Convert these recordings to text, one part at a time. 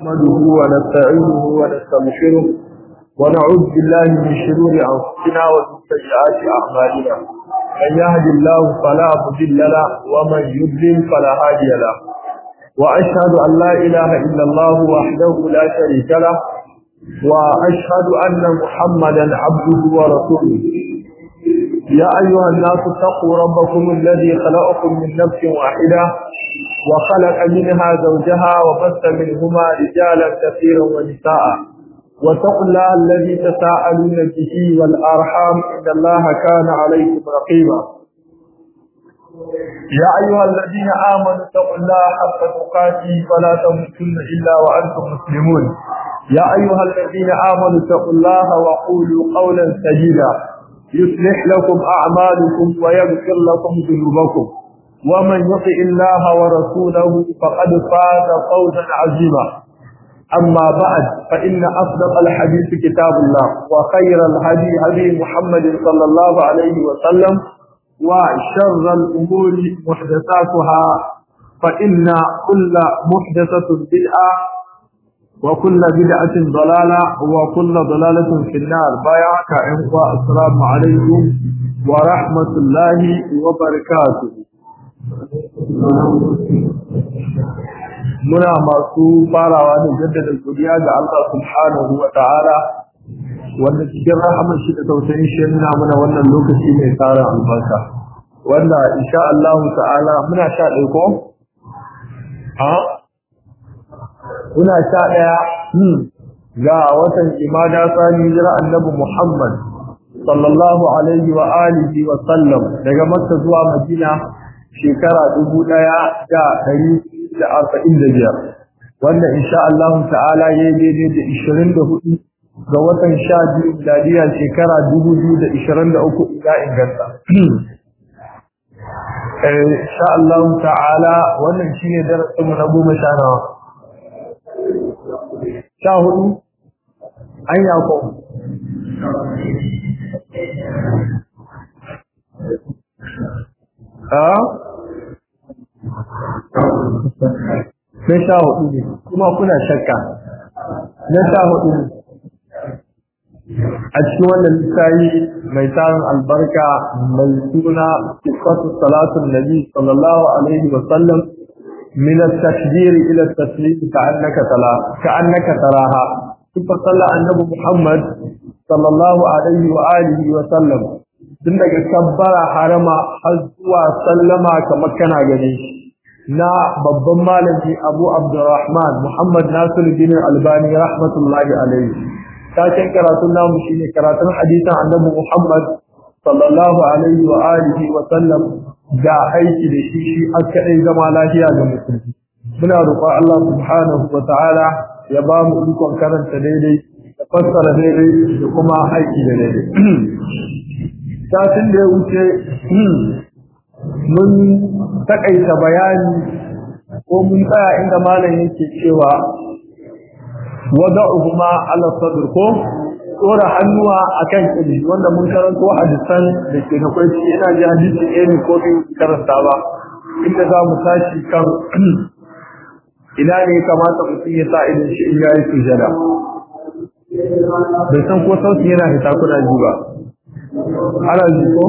نحمده ونستعينه ونستغفره ونعوذ بالله من شرور أنفسنا ومن سيئات أعمالنا من يهد الله فلا مضل له ومن يضلل فلا هادي له وأشهد أن لا إله إلا الله وحده لا شريك له وأشهد أن محمدا عبده ورسوله يا أيها الناس اتقوا ربكم الذي خلقكم من نفس واحدة وخلق منها زوجها وبث منهما رجالا كثيرا ونساء واتقوا الله الذي تساءلون به والأرحام إن الله كان عليكم رقيبا يا أيها الذين آمنوا اتقوا الله حق تقاته فلا تموتن إلا وأنتم مسلمون يا أيها الذين آمنوا اتقوا الله وقولوا قولا سديدا يصلح لكم أعمالكم ويغفر لكم ذنوبكم ومن يطع الله ورسوله فقد فاز فوزا عظيما أما بعد فإن أصدق الحديث كتاب الله وخير الهدي هدي محمد صلى الله عليه وسلم وشر الأمور محدثاتها فإن كل محدثة بدعة وكل بدعة ضلالة وكل ضلالة في النار بايعك إخوة السلام عليكم ورحمة الله وبركاته muna masu farawa da jaddada godiya ga Allah subhanahu wa ta'ala wanda cikin rahamar shi da tausayin shi nuna mana wannan lokaci mai tsara albarka wanda insha Allah ta'ala muna sha ɗaya ko ha muna sha ɗaya ga watan imada sani jira annabi Muhammad sallallahu alaihi wa alihi wa sallam daga Makka zuwa Madina shekara dubu ɗaya da ɗari da arba'in da biyar wanda insha Allah ta'ala ya yi daidai da ishirin da hudu ga watan sha biyu miladiya shekara dubu biyu da ishirin da uku ina inganta. Insha Allah ta'ala wannan shi ne darasinmu na goma sha nawa. Sha hudu? An yako. Ah? na sha hudu ne kuma kuna shakka na sha hudu ne a cikin wannan lissayi mai tarin albarka mai suna sifatu salatun nabi sallallahu alaihi wa sallam min at-takbir ila at-taslim ka'annaka tala ka'annaka taraha sifatu sallah annabi muhammad sallallahu alaihi wa alihi wa sallam tun daga kabbara harama har zuwa sallama kamar kana gani shi na babban malami Abu Abdurrahman Muhammad Nasir bin Albani rahmatullahi alaihi taken karatun namu shine karatun hadisin Annabi Muhammad sallallahu alaihi wa alihi wa sallam da aiki da shi shi akadai zama lafiya ga musulmi muna roƙon Allah subhanahu wa ta'ala ya ba mu ikon karanta daidai da fassara daidai da kuma aiki da daidai satin da ya wuce mun takaita bayani ko mun tsaya inda malam yake cewa wada'uhuma ala sadr ko tsora hannuwa akan kiri wanda mun karanto hadisan da ke da kwai ina ji hadisi ɗaya ne ko biyu karanta ba inda za mu tashi kan ina ne kamata mutum ya sa idan shi in yayi sujada bai san ko sauti yana fita kuna ji ba ana ji ko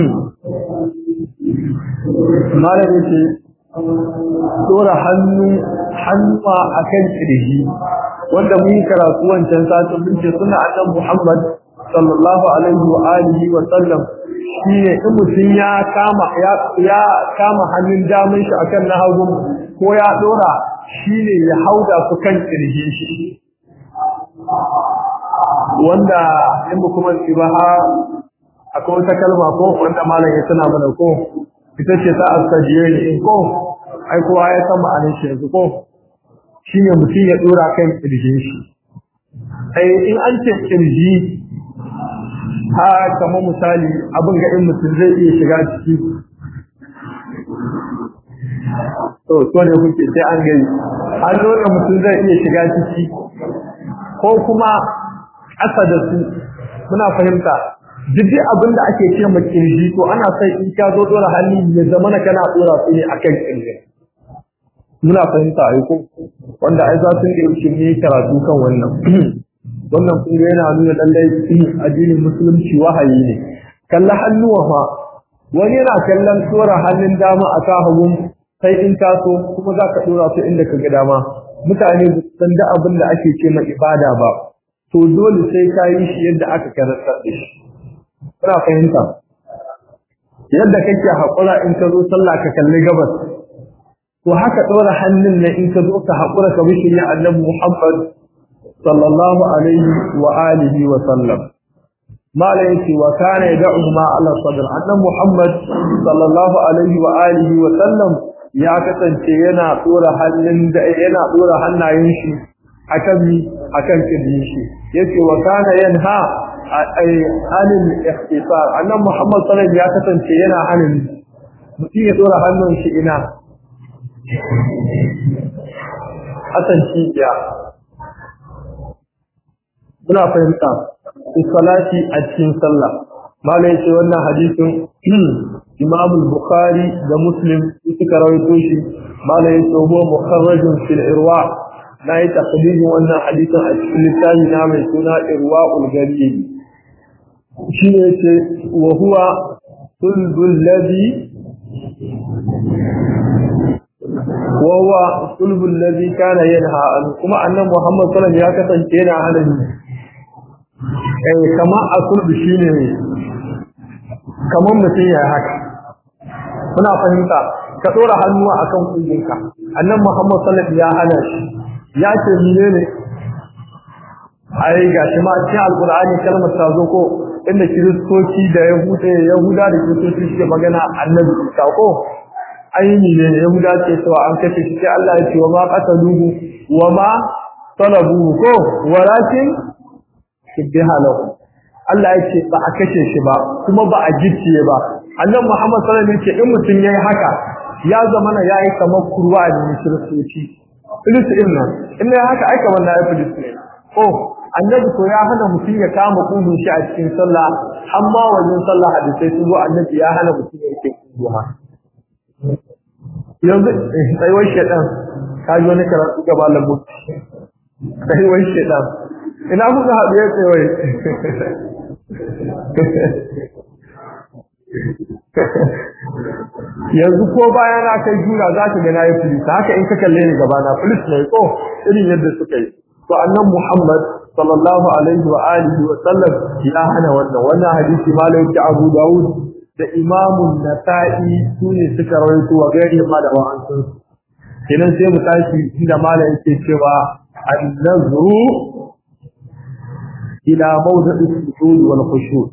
malam yake dora hannu hannuwa akan kirji wanda mun yi karatu wancan satin mun ce suna annabi Muhammad sallallahu alaihi wa alihi wa sallam shine in mutum ya kama ya ya kama hannun damin shi akan na hagu ko ya dora shine ya hauda su kan kirji shi wanda in ba kuma ba akwai wata kalma ko wanda malam ya tana mana ko ita ce ta astajiye ne in ko ai kowa ya san ma'anar shi yanzu ko shine mutum ya dora kan kirjin shi ai in an ce kirji ha kamar misali abin ga in mutum zai iya shiga ciki to to ne kuke sai an gani an dole mutum zai iya shiga ciki ko kuma ƙasa da su muna fahimta duk abin da ake ce ma kirji to ana sai in ka zo dora hannu ya zama na kana dora su ne akan kirji muna fahimta ai ko wanda ai za su yi ne karatu kan wannan wannan kun ga yana nuna lallai addinin musulunci wahayi ne kalla hannuwa fa wani yana kallon tsora hannun dama a kan hagun sai in taso kuma za ka dora su inda ka ga dama mutane ba san da abin da ake ce ma ibada ba to dole sai ka yi shi yadda aka karanta da shi kuna fahimta yadda kake haƙura in ka zo sallah ka kalli gabas to haka ɗora hannun ne in ka zo ka haƙura ka bishi ya annabi Muhammad sallallahu alaihi wa alihi wa sallam mala yace wa kana yad'u ma ala sadr annabi Muhammad sallallahu alaihi wa alihi wa sallam ya kasance yana ɗora hannun da yana ɗora hannayen shi akan mi akan kidin shi yace wa kana yanha anil ikhtisar annabi Muhammad sallallahu alaihi ya kasance yana hanin mutum ya ɗora hannun shi ina Hassan cibiya muna fahimta salati a cikin sallah malai yace wannan hadisin Imam Bukhari da Muslim suka rawaito shi malai yace huwa mukharrajun fil irwa na yi taqdimin wannan hadisin a cikin littafi na mai suna irwaul gharib shi ne yace wa huwa sulbul ladhi وهو صلب الذي كان ينهى عنه كما أن محمد صلى الله عليه وسلم يكتن كينا عنه أي كما أصلب شيني كما مسيح هكا هنا فهمت كتورة هنوى أكم قلنك أن محمد صلى الله عليه وسلم يا هنش يا تميني ai ga shi ma cikin alkur'ani kalmar ta zo ko inda kiristoci da yahuda yahuda da kiristoci suke magana annabi isa ko aini ne yahuda ce cewa an kashe shi sai Allah ya ce wa ma qataluhu wa ma talabuhu ko walakin shibbiha lahu Allah ya ce ba a kashe shi ba kuma ba a gicciye ba annabi Muhammad sallallahu alaihi wasallam ya ce in mutun yayi haka ya zama na yayi kamar kurwa ne kiristoci filistin nan in yayi haka ai kamar na yi filistin oh annabi ko ya hana mutum ya kama kugun shi a cikin sallah amma wajen sallah hadisai sun zo annabi ya hana mutum ya rike kugun yanzu tsayuwar shaɗan ka ji wani karatu gaba lambu tsayuwar shaɗan ina kuka haɗu ya tsayuwar yanzu ko baya na kai jura za ka gana ya filisa haka in ka kalle ni gaba na filis ne ko irin yadda suka yi to annan muhammad sallallahu alaihi wa alihi wa sallam ya hana wannan wannan hadisi malai abu dawud da imamun nasa'i su ne suka rawaito wa gari ma da wa'ansun kenan sai mu tashi inda malam yake cewa an-nazru ila mawdi'i sujud wal khushu'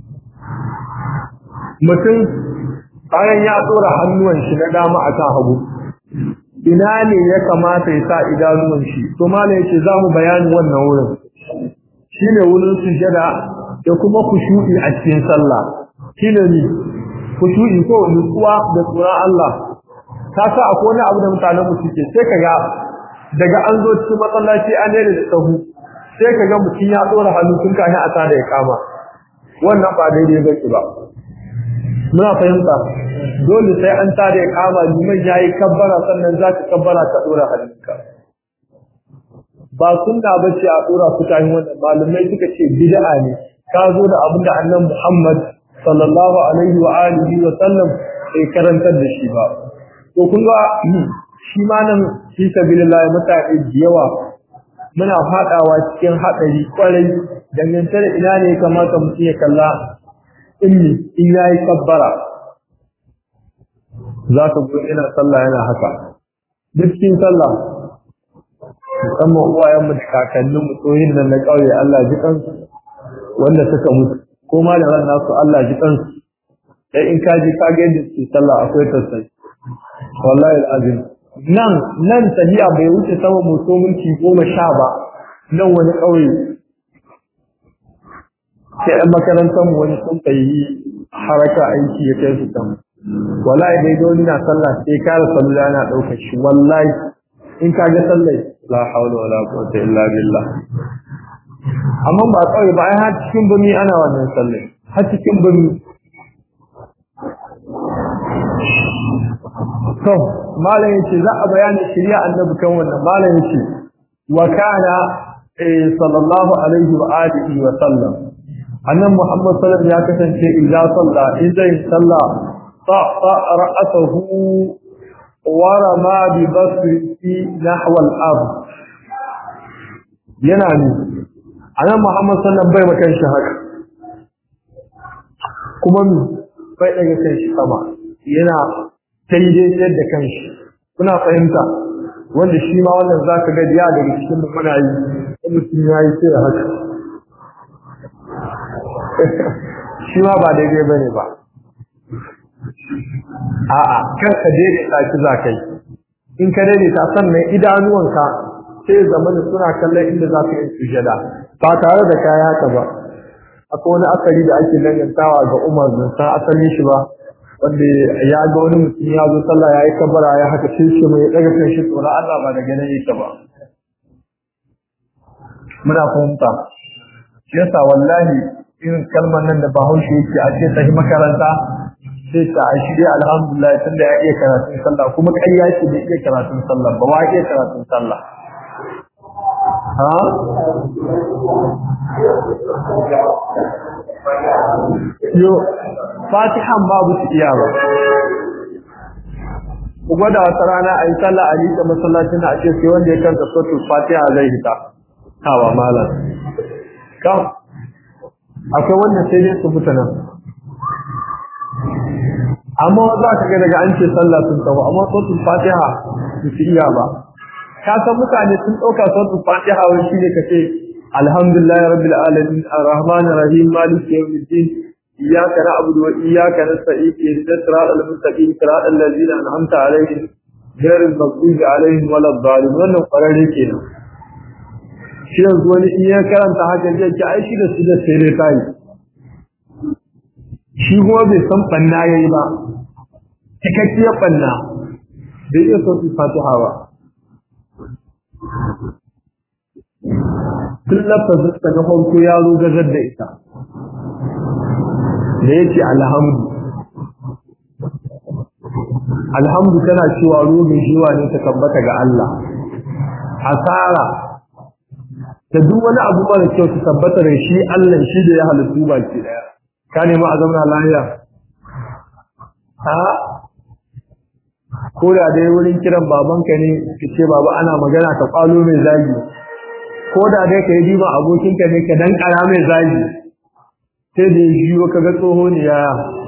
mutum bayan ya tsora hannuwan shi na dama akan hagu ina ne ya kamata ya sa idanuwan shi to malam yake za mu bayani wannan wurin shine wurin sujada da kuma khushu'i a cikin sallah shine ne kushu'i ko nutsuwa da tsoron Allah ta sa akwai wani abu da mutanen mu suke sai kaga daga an zo cikin masallaci an ne da sahu sai kaga mutum ya dora hannu tun kafin a tada ya kama wannan ba daidai ba ba muna fahimta dole sai an tada ya kama liman yayi kabbara sannan zaka kabbara ka dora hannunka ba sunna bace a dora su kafin wannan malamai suka ce bid'a ne ka zo da abinda annabi Muhammad sallallahu alaihi wa alihi wa sallam sai karantar da shi ba to kun ga shi ma nan fi sabilillah mutane da yawa muna fadawa cikin hadari kwarai dangance da ina ne ya kamata mutum ya kalla inni in yayi kabbara za ka ga ina sallah yana haka duk cikin sallah musamman uwayenmu da kakanninmu tsohin nan na ƙauye Allah ji kansu wanda suka mutu ko ma da ran nasu Allah ji kansu sai in kaji ka ga yadda su sallah akwai tasai wallahi alazim nan nan tahiya bai wuce sama mutu minti goma sha ba nan wani ƙauye sai ɗan makarantar mu wani sun yi haraka aiki ya kai su can wallahi dai dole na sallah sai kare sallah yana ɗaukar shi wallahi in ka ga sallah la hawla wala quwwata illa billah amma ba kawai ba ai har cikin bumi ana wannan sallah har cikin bumi to malam yace za a bayani shari'a annabi kan wannan malam yace wa kana sallallahu alaihi wa alihi wa sallam annan muhammad sallallahu ya kasance idza salla idan salla ta ra'atuhu wa rama bi basrihi nahwa al-ard yana ne annan muhammad sallallahu bai makan shi haka kuma mi bai daga kan shi sama yana daidai da kanshi kuna fahimta wanda shi ma wannan zaka ga ya daga cikin mu muna yi mutum yayi sai haka shi ma ba daidai bane ba a'a kan ka daidaita shi za kai in ka daidaita sannan idanuwanka sai zamani suna kallon inda za ka yi sujada ba tare da kaya haka ba akwai wani asali da ake dangantawa ga Umar bin san asalin shi ba wanda ya ga wani mutum ya zo sallah ya yi kabara ya haka sai shi mai daga kan shi tsoron Allah ba daga nan yake ba muna fahimta shi yasa wallahi irin kalmar nan da bahaushe yake a ce tafi makaranta sai ta a shirya alhamdulillah tunda ya iya karatun sallah kuma ƙarya ce da iya karatun sallah ba wa iya karatun sallah ha yo fatihan babu su iya ba ku gwada wata rana a yi sallah a liƙa masallacin a ce sai wanda ya kanta sotul fatiha zai hita hawa malam kam akwai wanda sai dai su fita nan amma za ka ga daga an ce sallah sun tsawo amma sotul fatiha su fi iya ba ka san mutane sun ɗauka sotul fatiha wani shi ne ka ce alhamdulillah rabbil alamin arrahman arrahim maliki yawmiddin iyyaka na'budu wa iyyaka nasta'in ihdinas siratal mustaqim siratal ladzina an'amta alaihim ghayril maghdubi alaihim waladdallin wannan kwararre kenan shi yanzu wani in ya karanta haka zai ce ai shi da su da sai dai kai shi kuma bai san banna yayi ba cikakkiyar banna bai iya sauki fatiha ba tun lafazin ta na farko ya zo gazar da ita da ya ce alhamdu alhamdu tana cewa rubin shiwa ne ta tabbata ga Allah asara da duk wani abu mara kyau su tabbata da shi Allah shi da ya halittu baki daya ka nemi a zauna lafiya ha ko da dai wurin kiran babanka ne ka ce baba ana magana ka kwalo mai zagi ko da dai ka yi diba abokinka ne ka dan kara mai zagi sai da ya jiyo ka ga tsoho ne ya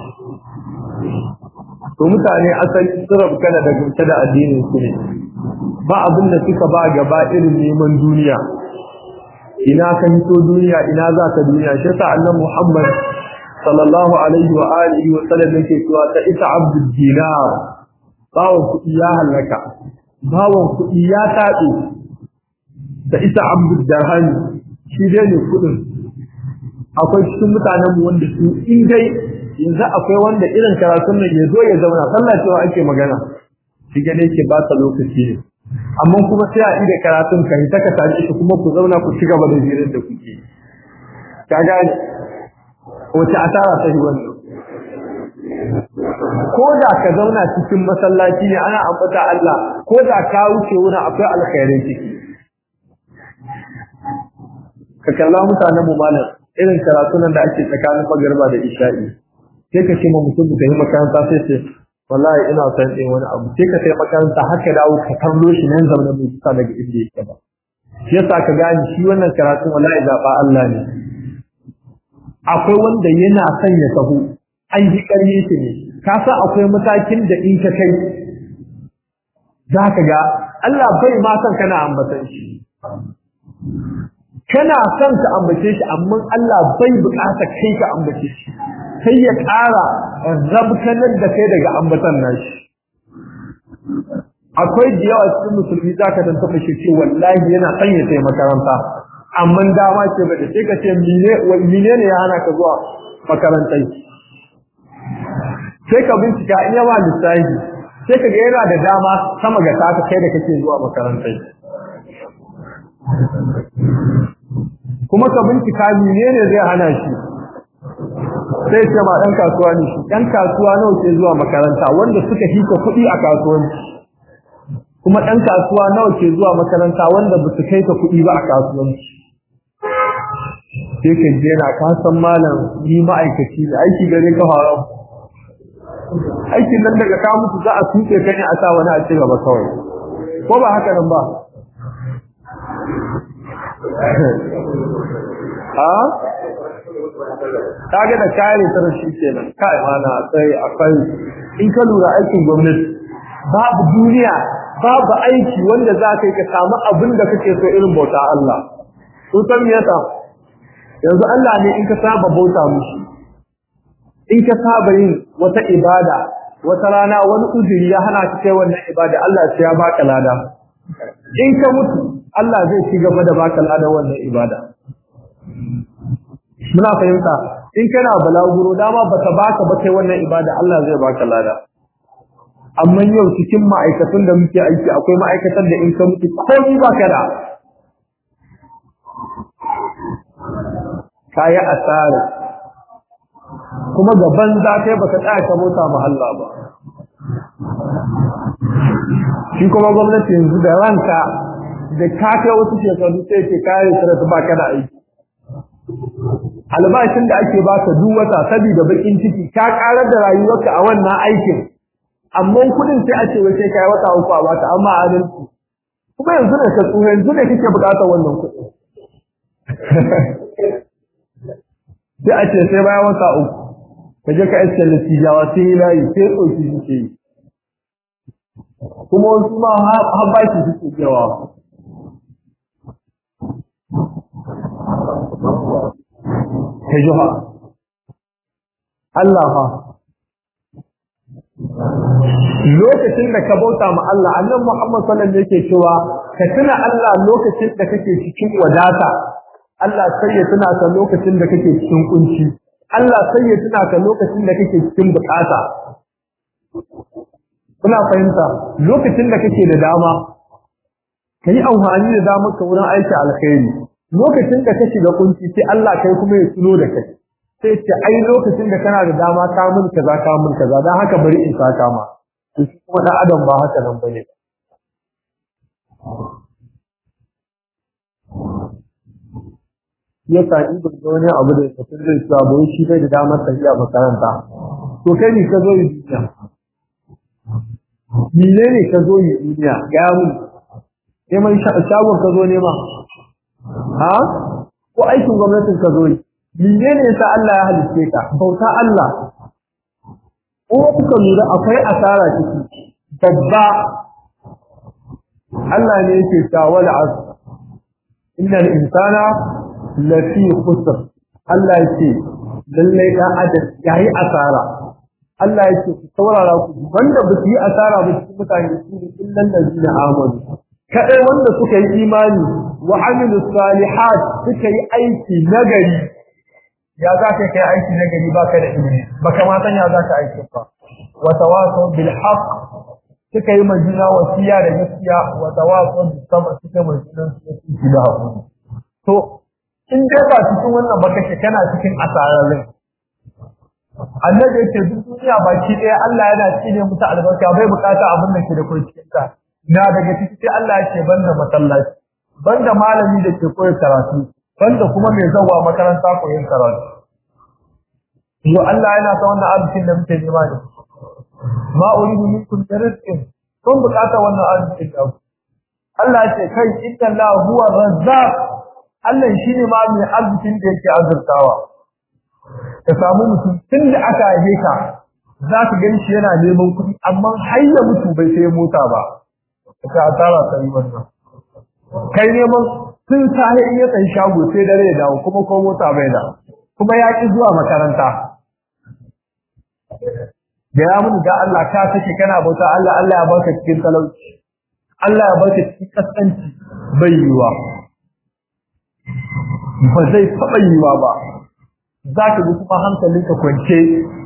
to mutane asali sun kana da gamsa da addinin su ne ba abin da suka ba gaba irin neman duniya ina ka hito duniya ina za ka duniya shi yasa annabi Muhammad sallallahu alaihi wa alihi wa sallam yake cewa ta ita abdul dinar bawon kuɗi ya halaka bawon kuɗi ya taɓe da ita abdul darham shi dai ne kuɗin akwai cikin mutanen mu wanda su in dai yanzu akwai wanda irin karatun nan ya zo ya zauna sallah cewa ake magana shi ga dai ke ba ta lokaci ne amma kuma sai a ida karatun ka ta ka tashi shi kuma ku zauna ku ci gaba da jirin da kuke ka gane wace asara ta yi wannan ko da ka zauna cikin masallaci ne ana ambata Allah ko da ka wuce wurin akwai alkhairai ciki ka kalla mutanen mu malam irin karatun nan da ake tsakanin magarba da isha'i sai ka ce ma mutum da yi makaranta sai ce wallahi ina son ɗin wani abu sai ka sai makaranta haka dawo ka kallo shi nan zaune mai kusa daga inda yake ba shi yasa ka gane shi wannan karatun wallahi zaɓa Allah ne akwai wanda yana son ya taho an ji ƙarye shi ne ka san akwai matakin da in ka kai za ka ga Allah bai ma son kana ambatan shi kana son ka ambace shi amma Allah bai bukata kai ka ambace shi sai ya ƙara rabkanar da kai daga ambatan nashi akwai da yawa cikin musulmi za ka dan taɓa shi ce wallahi yana son ya sai makaranta amma dama ce ba da sai ka ce mine ne ya hana ka zuwa makarantai sai ka bincika in yawa lissafi sai ka ga yana da dama sama ga taka kai da kake zuwa makarantai kuma ka bincika mine ne zai hana shi sai ce ma ɗan kasuwa ne shi ɗan kasuwa nawa ke zuwa makaranta wanda suka hika kuɗi a kasuwanci kuma ɗan kasuwa nawa ke zuwa makaranta wanda ba su kai ka kuɗi ba a kasuwanci sai ka je na ka san malam ni ma'aikaci ne aiki gare ka haram aikin nan daga ka mutu za a tuke ka ne a sa wani a ci gaba kawai ko ba haka nan ba ha kaga da kare ta shi kenan kai mana sai akwai in ka lura aikin gwamnati babu duniya babu aiki wanda za ka yi ka samu abin da kake so irin bauta Allah to san me yasa yanzu Allah ne in ka saba bauta mushi in ka saba yin wata ibada wata rana wani uzuri ya hana ka kai wannan ibada Allah sai ya baka lada in ka mutu Allah zai ci gaba da baka lada wannan ibada muna fahimta in kana balaguro dama bata baka ba kai wannan ibada Allah zai baka lada amma yau cikin ma'aikatan da muke aiki akwai ma'aikatan da in ka mutu komai baka da kayi asara kuma gaban za kai baka tsaya ka bauta ma Allah ba shi kuma gwamnati yanzu da ranka da ka kai wasu shekaru sai ke kare sarrafa baka da aiki albashin da ake baka duk wata saboda bakin ciki ka karar da rayuwarka a wannan aikin amma kudin sai a ce wai sai kai wata uku a baka amma adalci kuma yanzu ne ka tsuha yanzu ne kake bukatar wannan kuɗi sai a ce sai bayan wata uku ka je ka iske natijawa sai yi layi sai tsoki suke yi kuma wasu ma har baki suke yawa ta juha Allah fa lokacin da ka bauta ma Allah annabi Muhammad sallallahu alaihi wasallam yake cewa ka tuna Allah lokacin da kake cikin wadata Allah sai ya tuna ka lokacin da kake cikin kunci Allah sai ya tuna ka lokacin da kake cikin bukata kuna fahimta lokacin da kake da dama kai amfani da damar ka wurin aiki alkhairi lokacin da kake da kunci sai Allah kai kuma ya tuno da kai sai ce ai lokacin da kana da dama ka mun kaza ka mun kaza dan haka bari in saka ma to shi kuma dan adam ba haka nan bane ya sa in ba ga wani abu da mutum zai sabo shi bai da damar tafiya makaranta to kai ne ka zo yi duniya mene ne ka zo yi duniya ga mun neman shagon ka zo nema ha ko aikin gwamnatin ka zo yi mene ne sa Allah ya halitte ka bauta Allah ko kuka lura akwai asara ciki babba Allah ne yake ta wal asr innal insana lafi khusr Allah yake lalle dan adam yayi asara Allah yake ku saurara ku wanda ba su yi asara ba cikin mutane su ne illal ladina amanu kadai wanda suka yi imani wa amilu salihat suka yi aiki nagari ya za ka kai aiki nagari baka da ilimi baka ma san ya za ka aiki ba wa tawasaw bil haqq suka yi majina wasiya da gaskiya wa tawasaw bis sabr suka yi majina su da hakuri to in dai ba cikin wannan ba kake kana cikin asararin annabi yake duk duniya baki ɗaya Allah yana cine musu albarka bai bukata abin da ke da kai cikin ta na daga ciki sai Allah yake banda masallaci banda malami da ke koyar karatu banda kuma mai zawa makaranta koyon karatu yo Allah yana ta wannan arzikin da muke nema ne ma uridu minkum rizqin kun bukata wannan arzikin da Allah ya ce kai inna Allah huwa razzaq Allah shine ma mai arzikin da yake azurtawa ka samu mutum tun da aka haife ka za ka gani shi yana neman kuɗi amma har ya mutu bai sai mota ba ka asara ta yi wannan kai neman tun sahi in ya tsayi shago sai dare ya dawo kuma ko mota bai da kuma ya ki zuwa makaranta da ya mun ga Allah ka sake kana bauta Allah Allah ya baka cikin talauci Allah ya baka cikin kaskanci bai yiwa ba zai taɓa yiwa ba za ka ji kuma hankalinka kwance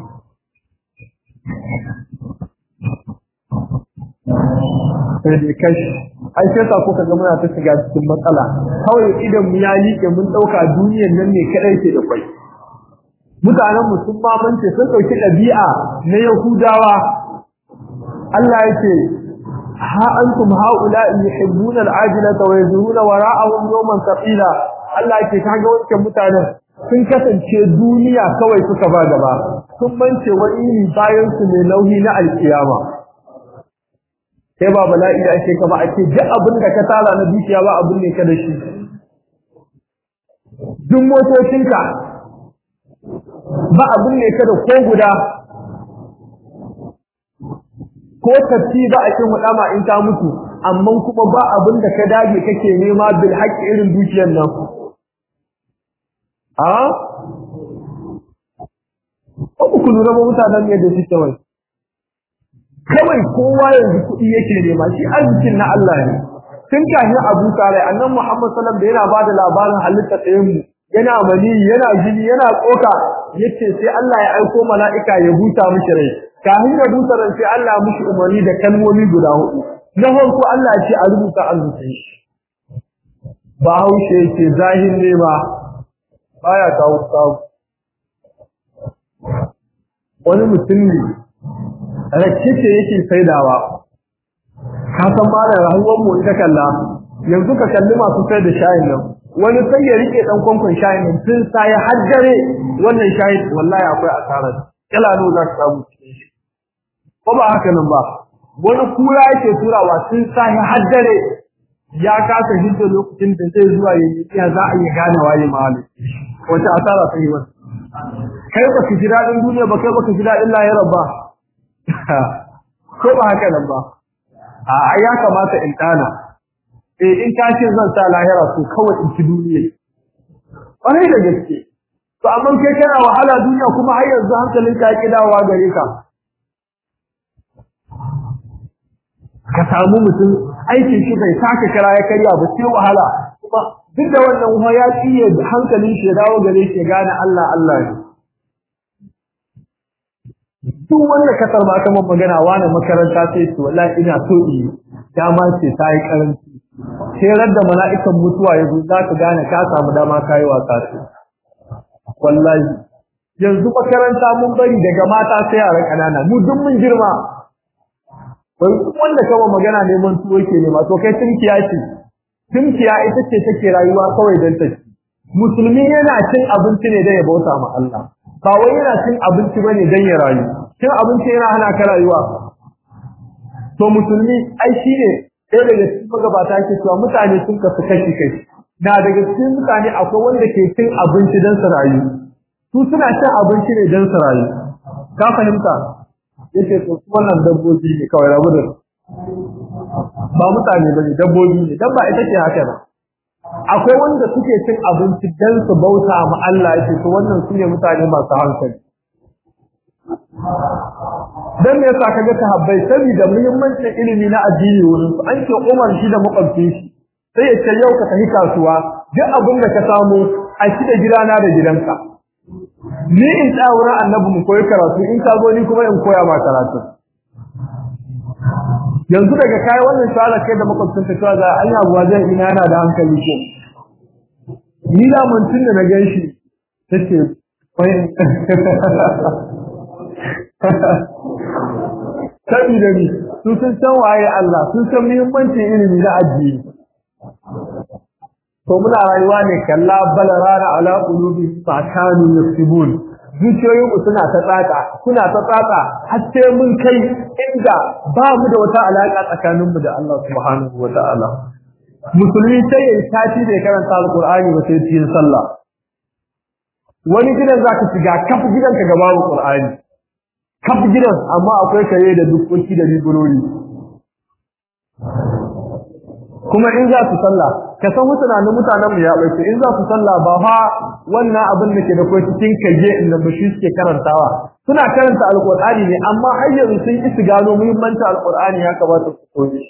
sai dai kashi ai sai sa kuka ga muna ta shiga cikin matsala kawai idan mu ya liƙe mun ɗauka duniyar nan ne kaɗai ke da kwai mutanen mu sun mamance sun dauki dabi'a na yahudawa Allah yake ha antum haula yuhibbuna al'ajilata wa yazuruna wara'ahum yawman thaqila Allah yake kaga wancan mutanen sun kasance duniya kawai suka ba gaba sun mance wani bayan su ne nauyi na alkiyama sai ba bala'i da ake kama ake ji abin da ka tara na dukiya ba abin ne ka da shi duk motocinka ba abin ne ka da ko guda ko tafi ba a kin hudama in ta mutu amma kuma ba abin da ka dage kake nema bil haqqi irin dukiyar nan a ko ku lura ba mutanen ne da suke wai kawai kowa yanzu kuɗi yake nema shi arzikin na Allah ne tun kafin Abu Talib annabi Muhammad sallallahu alaihi wasallam da yana bada labarin halitta ɗayan mu yana mani yana jini yana tsoka yace sai Allah ya aiko mala'ika ya buta mishi rai kafin ya buta rai sai Allah mishi umarni da kalmomi guda hudu na farko Allah ya ce a rubuta arzikin shi ba haushe yake zahir ne ba baya kawo kawo wani mutum ne rake ce yake saidawa ka san ba da rayuwar mu ita kalla yanzu ka kalli masu sai da shayin nan wani sai ya rike dan kwankwan shayin nan tun sai haddare wannan shayin wallahi akwai asarar kala no za ka samu cikin shi ko ba haka nan ba wani kura yake turawa tun sai haddare ya kasa hidda lokacin da zai zuwa yayi ya za a yi gane waye mahali wata asara sai wata kai ba ka ji dadin duniya ba kai ba ka ji dadin lahirar ba ko ba haka nan ba a ya kamata in dana eh in ka ce zan sa lahira to kawai in ci duniya ƙwarai da gaske to amma kai kana wahala duniya kuma har yanzu hankalin ka ki dawowa gare ka ka samu mutum aikin shi bai saka kara ya karya ba sai wahala kuma duk da wannan kuma ya tsiye hankalin shi ya dawo gare shi ya gane Allah Allah ne duk wanda ka sarma ta mun magana wani makaranta sai to wallahi ina so yi dama ce ta yi karanci sai da mala'ikan mutuwa ya zo za ka gane ka samu dama kai wasa ce wallahi yanzu makaranta mun bari daga mata sai yara kanana mu duk mun girma wanda kama magana neman tuwo ke nema to kai tunkiya ce tunkiya ita ce take rayuwa kawai don ta ci musulmi yana cin abinci ne don ya bauta ma Allah ba wai yana cin abinci bane don ya rayu cin abinci yana hana ka rayuwa to musulmi ai shine ɗaya daga cikin magabata ke cewa mutane sun kasu kashi kashi na daga cikin mutane akwai wanda ke cin abinci don su rayu su suna cin abinci ne don su rayu ka fahimta yace to wannan dabbobi ne kawai rabu da ba mutane bane dabbobi ne dan ba ita ce haka ba akwai wanda suke cin abinci dan su bauta ma Allah yace to wannan sune mutane masu hankali dan me yasa kaga sahabbai saboda muhimmancin ilimi na addini wurin su an ce Umar shi da makwabci shi sai ya ce yau ka tafi kasuwa duk abin da ka samu a shi da gidana da gidanka ni in tsaya wurin annabi mu koyi karatu in ka zo ni kuma in koya ma karatu yanzu daga kai wannan shawara kai da makwabcin ka cewa ga anya buwa zai ina yana da hankali ko ni da mun tun da na gan shi tace wai sabi da ni sun san san waye Allah sun san muhimmancin ilimi na addini to muna rayuwa ne kalla balarana ala qulubi fa kanu yaktubun zuciyoyin mu suna ta tsaka suna ta tsaka har sai mun kai inda ba mu da wata alaka tsakanin mu da Allah subhanahu wataala musulmi sai ya tashi da karanta alqur'ani ba sai cikin sallah wani gidan zaka shiga kafa gidan ka gaba alqur'ani kafa gidan amma akwai kare da dukkoki da riburori kuma in za su sallah ka san mutanen mutanen mu ya bace in za su sallah ba fa wannan abin da ke da kai cikin kaje inda bashi suke karantawa suna karanta alqur'ani ne amma har yanzu sun ki su gano muhimmancin alqur'ani ya kamata su koyi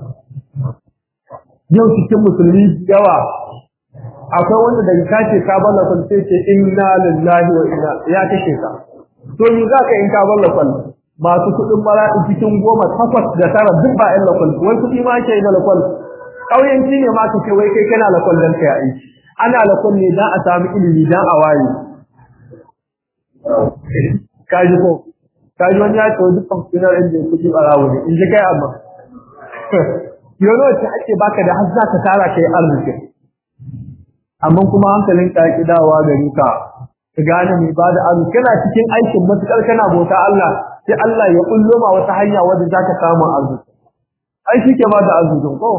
yau cikin musulmi yawa akwai wanda daga kace ka balla kun sai ce inna lillahi wa inna ya kashe ka to ni za ka in ka balla kun masu kudin mara'i cikin goma takwas da tara duk ba illa kun wai kudi ma ke da lakon ƙauyenci ne ma kace wai kai kana lakon dan kai aiki ana lakon ne dan a samu ilimi dan a waye kaji ko kaji wani ya ce duk kwamfutar inda ya kuɗi ɓarawo ne in ji kai amma yau ce ake baka da har za ka tara kai arziki amma kuma hankalin ka ya dawowa gari ka ka gane mai ba da arziki kana cikin aikin matuƙar kana bauta Allah sai Allah ya kullo ma wata hanya wadda za ka samu arziki ai shi ke ba da arzikin ko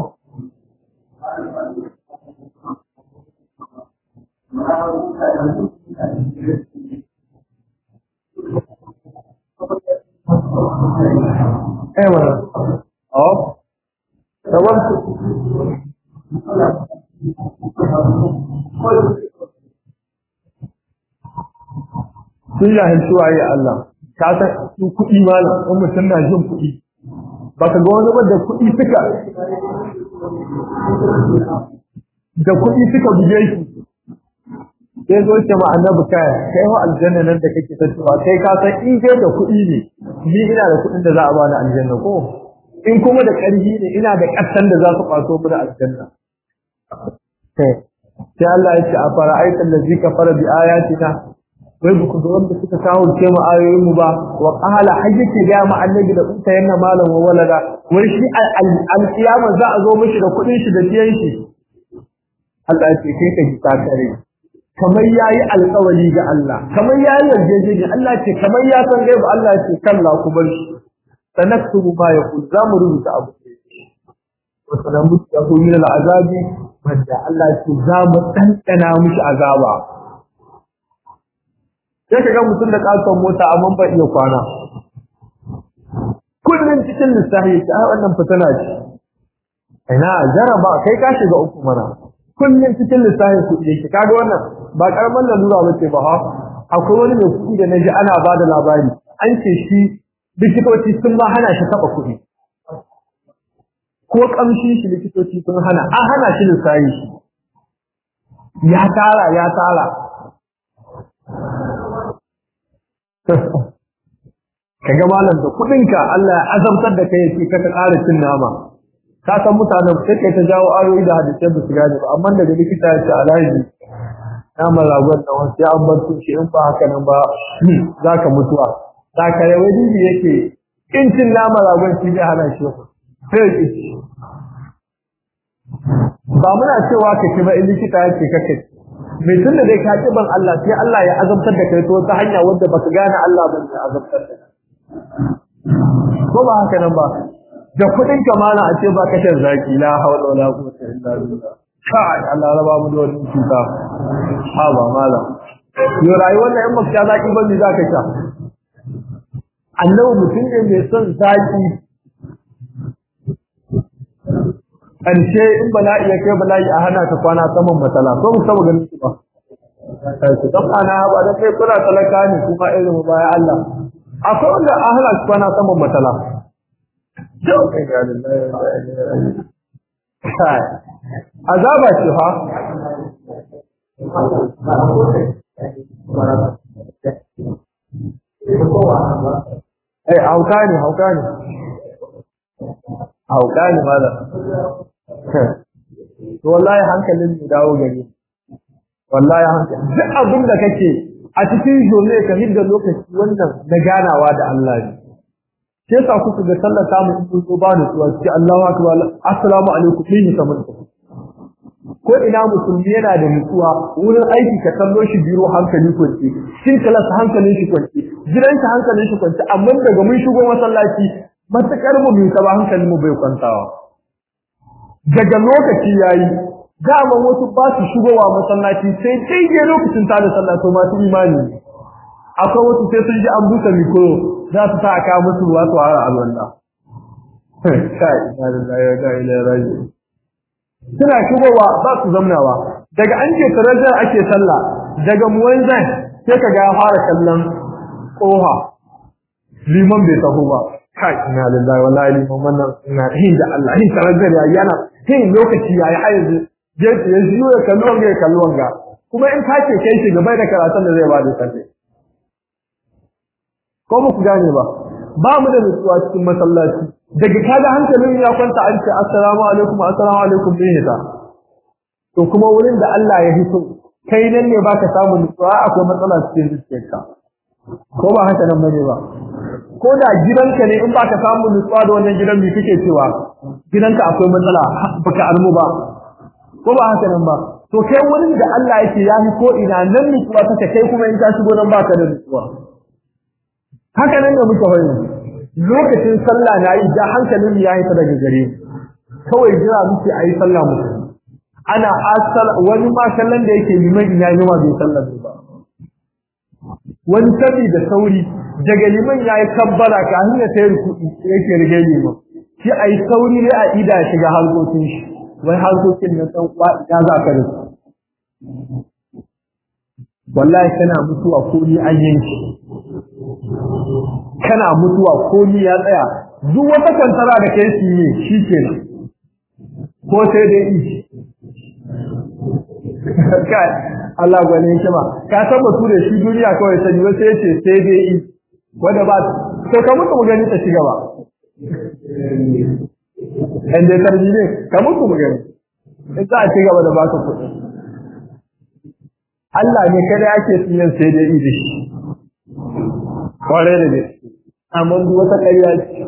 Eh wannan. Oh. Sabab sun jahilci waye Allah ka san su kuɗi malam in mutum na jin kuɗi ba ka ga wani ba da kuɗi suka da kuɗi suka buge shi sai zo ce ma annabi kai kai wa aljanna nan da kake ta cewa kai ka san in kai da kuɗi ne ni ina da kuɗin da za a bani aljanna ko in kuma da ƙarfi ne ina da ƙasan da za su kwaso mu da aljanna sai Allah ya ce a fara'aitan da zika fara bi ayatina wai ba ku ga wanda suka kawo ce mu ayoyin mu ba wa qala hayyake ga mu annabi da kunta yanna malam wa walada wai shi al-qiyama za a zo mishi da kuɗin shi da tiyan shi Allah ya ce kai ka ji takare kamar yayi alƙawari ga Allah kamar yayi yarjejeniya Allah ce kamar ya san gaibu Allah ce kalla ku bar shi sanaktubu ma yaqul za mu rubuta abu wa sanamu yahu min al'azabi wanda Allah ce za mu tantana mishi azaba sai kaga mutum da kason mota amma ba iya kwana kullun cikin lissafi ta wannan fitana ce ina jaraba kai ka shiga uku mana kullun cikin lissafi kuɗi yake kaga wannan ba karaman lalura ba ce ba ha akwai wani mai kuɗi da naji ana ba da labari an ce shi likitoci sun ma hana shi taɓa kuɗi ko ƙamshi shi likitoci sun hana an hana shi lissafi shi ya tara ya tara kaga malam da kuɗinka Allah ya azamtar da kai yake ka ƙara cin nama ka san mutanen sai kai ta jawo ayoyi da hadisai ba su gane ba amma daga likita ya ce alhaji naman ragon da wasu an bar su shi in ba haka nan ba za ka mutuwa sakare wani ne yake in cin naman ragon shi zai hana shi sai ki ba muna cewa ka ci ba in likita ya ce kake mai tun da dai ka ci ban Allah sai Allah ya azabtar da kai to ta hanya wadda baka gane Allah ban ya azabtar da ko ba haka nan ba da kudin kamala a ce ba ka shan zaki la hawla wala quwwata illa billah kai Allah raba mu da wannan cuta ha ba mala yo rayuwar nan in baka sha zaki ba me zaka sha annabi mutum ne mai son zaki ƙarshe in bala'i ya kai bala'i a hana ka kwana saman matsala ko mu saba ganin su ba su dan ana ba da kai kuna talaka ne kuma irin mu baya Allah akwai wanda a hana su kwana saman matsala azaba ce fa Eh hauka ne hauka ne hauka ne malam to wallahi hankalin mu dawo gari wallahi hankali duk abin da kake a cikin jole ka hidda lokaci wannan na ganawa da Allah ne sai yasa kuka ga sallar ta mu in zo ba da tuwa sai Allahu akbar assalamu alaikum ni kamar ko ina musulmi yana da nutsuwa wurin aiki ka kallo shi biro hankali kwance shin kalas hankalin shi kwance gidan shi hankalin shi kwance amma daga mun shigo masallaci matakar mu bai taba hankalin mu bai kwantawa daga lokaci yayi dama wasu ba su shigowa masallaci sai daidai lokacin tada sallah to masu imani akwai wasu sai sun ji an busa mikro za su sa aka musu ruwa su hara alwala kai inna lillahi wa inna ilaihi raji'un suna shigowa ba su zamnawa daga an ce tarajar ake sallah daga muwanzan sai ka ga fara kallon koha liman bai taho ba kai inna lillahi wa inna ilaihi wannan ina hin da Allah hin tarajar yayi yana hin lokaci yayi har yanzu je ya jiyo ya kallon ga kallon ga kuma in ka ce kai shi gaba da karatun da zai ba da sallah ko ba ku gane ba ba mu da nutsuwa cikin masallaci daga kaga hankalin ya kwanta an ce assalamu alaikum assalamu alaikum ne ta to kuma wurin da Allah ya hito kai nan ne baka samu nutsuwa akwai matsala cikin zuciyarka ko ba haka nan bane ba ko da gidanka ne in baka samu nutsuwa da wannan gidan me kake cewa gidanka akwai matsala baka almu ba ko ba haka nan ba to kai wurin da Allah yake ya ko ina nan nutsuwa take kai kuma in ka shigo nan baka da nutsuwa haka nan da muke hoyi lokacin sallah na yi da hankalin ya yi ta daga gare kawai jira muke ayi sallah muke ana asal wani ma kallon da yake liman ina yi ma bai sallah ba wani sabi da sauri daga liman ya yi kabbara ka hanya ta yi yake rige liman shi a yi sauri ne a ida shiga harkokin shi wai harkokin na san kwa ina za ka da su wallahi kana mutuwa ko ni an yanki kana mutuwa ko ni ya tsaya duk wata kwantara da kai su ne shi kenan ko sai dai ishi kai Allah gwanin shi ba ka san batu da shi duniya kawai sani wasu yace sai dai yi wanda ba to ka mutu mu gani ta ci gaba in dai tarbi ne ka mutu mu gani in za a ci gaba da baka kuɗi Allah ne kada yake tsiyan sai dai yi da shi kwarai da gaske amma duk wata ƙarya ce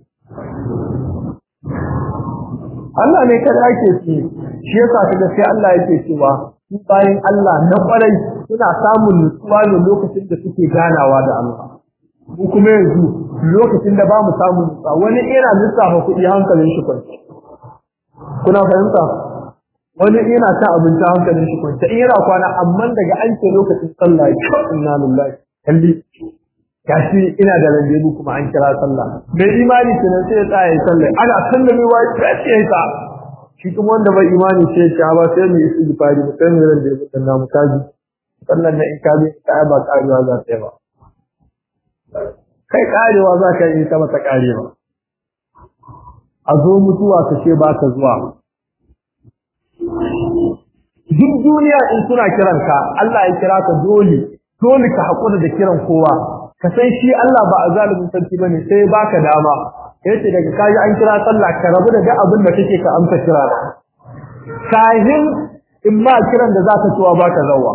Allah ne kada ake tsiye shi yasa kaga sai Allah yake cewa su bayan Allah na kwarai suna samun nutsuwa ne lokacin da suke ganawa da Allah mu kuma yanzu lokacin da ba mu samu nutsuwa wani ina lissafa kuɗi hankalin shi kwanci kuna fahimta wani ina ta abinci hankalin shi kwanci in yana kwana amma daga an ce lokacin sallah inna lillahi kalli gashi ina da randebu kuma an kira sallah mai imani kenan sai ya tsaya ya sallah ana sallamewa ya ce ta shi kuma wanda bai imani sai ya ce ba sai mu yi istighfari mu sai mu randebu dan namu kaji sallan na in kaji ta ba karewa za ta yi ba kai karewa za ka yi ta mata karewa a zo mutuwa ka ce ba ka zuwa duk duniya in suna kiranka Allah ya kira ka dole dole ka haƙura da kiran kowa ka san shi Allah ba a zalimin sarki bane sai baka dama yace daga kaji an kira sallah ka rabu da duk abin da kake ka amsa kira kahin in ma kiran da zaka tuwa baka zawa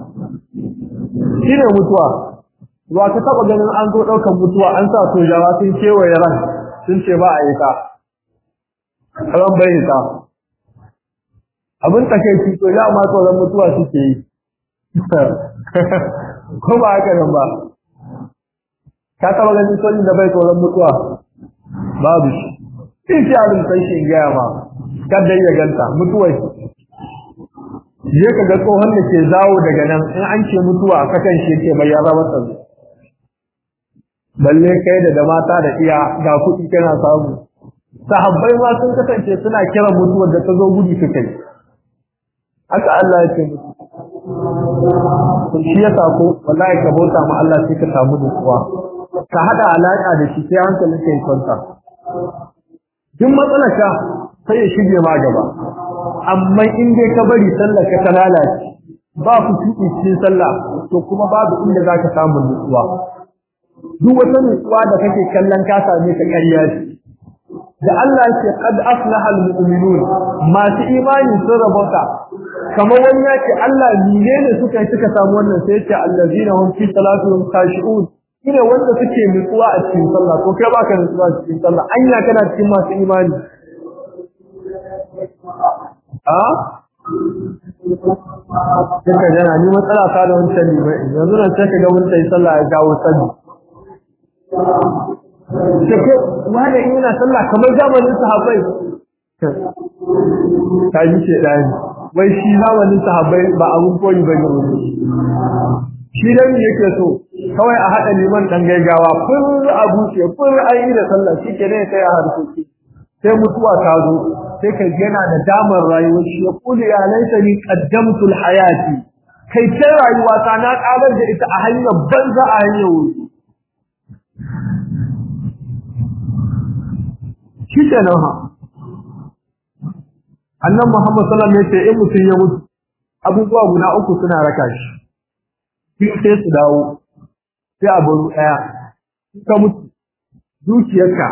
shine mutuwa wa ka taba ganin an zo daukan mutuwa an sa sojawa sun kewaye ran sun ce ba a yi ta ran bai ta abin takeici to ya ma tsoron mutuwa suke yi ko ba haka nan ba ka taba ganin sojin da bai tsoron mutuwa babu shi in shi abin sai shi gaya ma kada ya ganta mutuwar je ka ga tsohon da ke zawo daga nan in an ce mutuwa a kakan shi ke bai yara masa balle kai da da mata da iya ga kuɗi kana samu sahabbai ma sun kasance suna kiran mutuwar da ta zo gudu su kai haka Allah ya ce musu shi ya sako wallahi ka bauta ma Allah sai ka samu nutsuwa ka hada alaka da shi sai hankalin ka ya kwanta duk matsalarka sai ya shige ma gaba amma in dai ka bari sallar ka ta lalace ba ku tuki cikin sallah to kuma babu inda zaka samu nutsuwa duk wata nutsuwa da kake kallon ka same ka ƙarya ce da Allah yake qad aflaha almu'minun masu imani sun rabota kamar wani ya ce Allah menene suka yi suka samu wannan sai ya ce allazina hum fi salatihim khashi'un shine wanda suke nutsuwa a cikin sallah to kai baka nutsuwa a cikin sallah anya kana cikin masu imani a Kika jana ni matsala ta da wancan limai yanzu nan sai ka ga mun sai sallah ya gawo sani Take wanda in yana sallah kamar zamanin sahabbai ta yi ce dani wai shi zamanin sahabbai ba abun koyi bane wani shi dan yake so kawai a hada liman dan gaigawa fur a buce fur an yi da sallah shike ne sai a harkoki sai mutuwa ta zo sai ka yana da damar rayuwar shi ya kula ya laita ni qaddamtu alhayati kai ta rayuwa ta na kabar da ita a hanyar banza a hanyar wuri shi ke nan ha annan muhammad sallallahu alaihi wasallam ya ce in mutum ya mutu abubuwa guda uku suna raka shi biyu sai su dawo sai a baro ɗaya ka mutu dukiyarka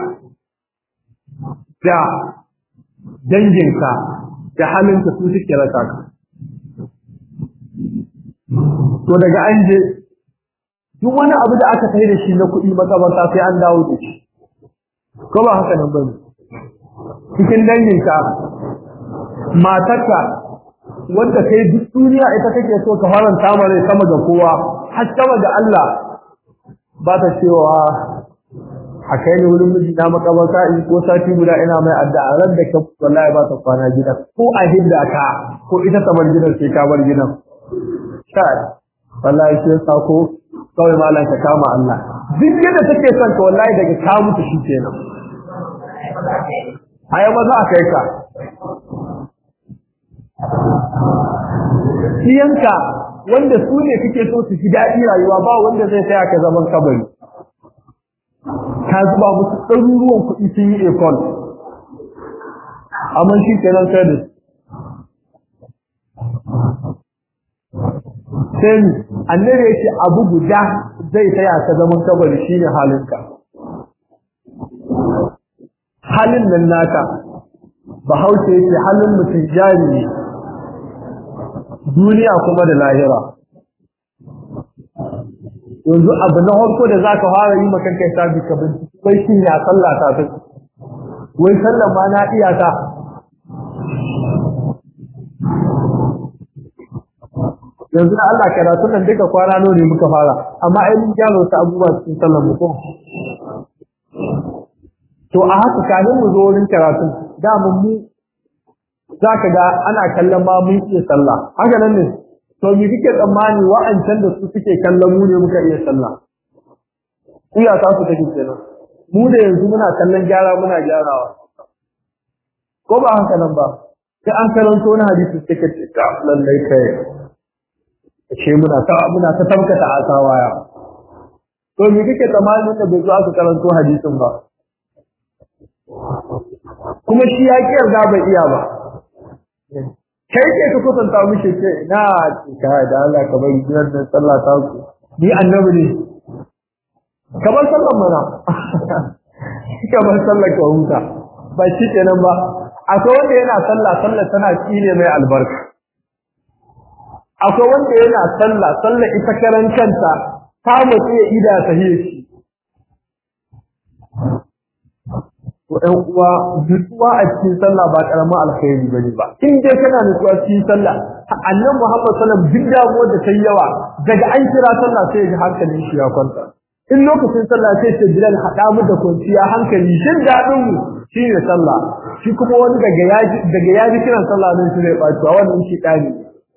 da danginka da halinka su suke rasa ka to daga an je duk wani abu da aka kai da shi na kuɗi makabarta sai an dawo da shi ko ba haka nan bane cikin danginka matarka wanda kai duk duniya ita kake so ka faranta mare sama ga kowa har sama ga Allah ba ta cewa a kai ne wurin miji na makabarta in ko sati guda ina mai addu'a ran da ka wallahi ba ta kwana gidan ko a hidda ka ko ita ta bar gidan sai ka bar gidan sai wallahi sai sako kawai malam ka kama Allah duk yadda take son ka wallahi daga ka mutu shi kenan ayo ba za a kai ka Siyanka wanda su ne kake so su ji daɗi rayuwa ba wanda zai tsaya ka zaman kabari. Ka zuba musu ɗaruruwan kuɗi sun yi ekol. Amma shi kenan sai da Sai ni, annabi ya ce abu guda zai tsaya ka zaman kabari shine halinka. Halin nan naka, Bahaushe yake halin mutum jari ne. duniya kuma da lahira yanzu abu na harko da zaka fara yi maka kai sabi ka bincike wai shin ya sallah ta ta wai sallah ma na iya ta yanzu na Allah karatu nan duka kwana nawa ne muka fara amma ai mun gyara wasu abubuwa cikin sallar mu ko to a haka kanin mu zo wurin karatu da mun mu za ka ga ana kallon ma mun iya sallah haka nan ne to me kike tsammani wa'ancan da su suke kallon mu ne muka iya sallah iya ta su take kenan mu da yanzu muna kallon gyara muna gyarawa ko ba haka nan ba sai an karanto wani hadisi take ce ta lallai kai ce muna ta muna ta tabbata a sawaya to me kike tsammani da bai zo aka karanto hadisin ba kuma shi ya ki yarda bai iya ba kai ke ka kusanta mishi ce ina ka da Allah ka bari gidan nan sallah ta ku ni annabi ne kamar sallan mana kamar sallar ka huta ba shi kenan ba akwai wanda yana sallah sallah tana tsine mai albarka akwai wanda yana sallah sallah ita karan kanta ta mutu ya ida sahihi shi to ɗan uwa nutsuwa a cikin sallah ba karamin alkhairi bane ba in dai kana nutsuwa cikin sallah annabi Muhammad sallallahu alaihi wasallam duk damuwar da ta yawa daga an kira sallah sai ya hankalin shi ya kwanta in lokacin sallah sai ce Bilal hada mu da kwanciya hankali shin dadin mu shine sallah shi kuma wani daga yaji daga yaji kiran sallah ne shi ne baci wannan shi dani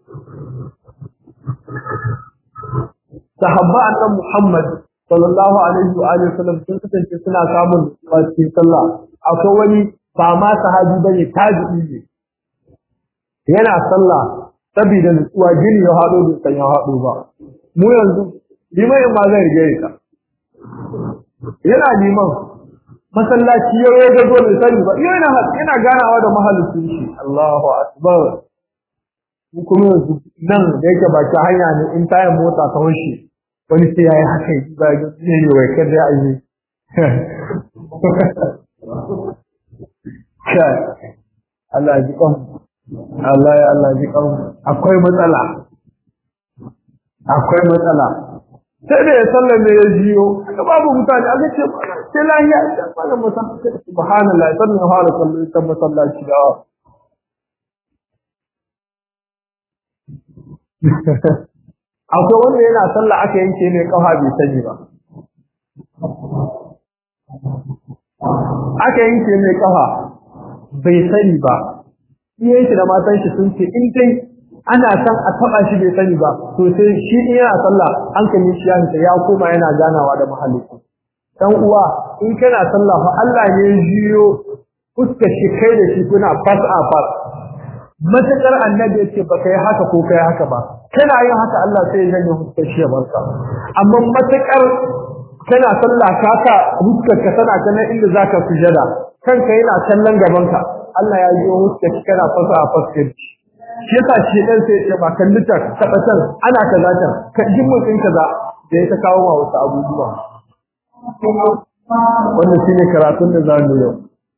sahabba annabi Muhammad sallallahu alaihi wa alihi wasallam sun kasance suna samun cikin sallah akwai wani ba ma sahabi bane tabi'i ne yana sallah saboda nutsuwa gini ya hado da san ya hado ba mu yanzu liman ma zai rige ka yana liman masallaci ya yi ga dole sani ba yana yana ganawa da mahalicin shi Allahu akbar mu kuma yanzu nan da yake baki hanya ne in tayin mota ta hoshi wani sai ya yi haka yi ba ga ne ne wai kada ya yi kai Allah ji kan Allah ya Allah ji kan akwai matsala akwai matsala sai da ya sallar da ya jiyo aka babu mutane aka ce sai lahiya da malam musa subhanallah sallan ya fara sallar ta masallaci da akwai wanda yana sallah aka yanke mai kafa bai sani ba aka yanke mai kafa bai sani ba iyayen shi da matan shi sun ce in dai ana san a taba shi bai sani ba to sai shi in yana sallah hankali shi ya fita ya koma yana ganawa da mahalicci dan uwa in kana sallah fa Allah ne ya jiyo fuskar shi kai da shi kuna fas a fas matakar annabi ya ce ba kai haka ko kai haka ba kana yin haka Allah sai ya janye fuskar shi ya barka amma matakar kana sallah ka ka fuskar ka tana kana inda zaka sujada kanka yana kallon gaban ka Allah ya yi fuskar shi kana fasa a fuskar shi shi yasa shi dan sai ya ba kalli ta tabbatar ana kaza ta ka ji mutun kaza da ya ta kawo ma wasu abubuwa wannan shine karatun da zamu yau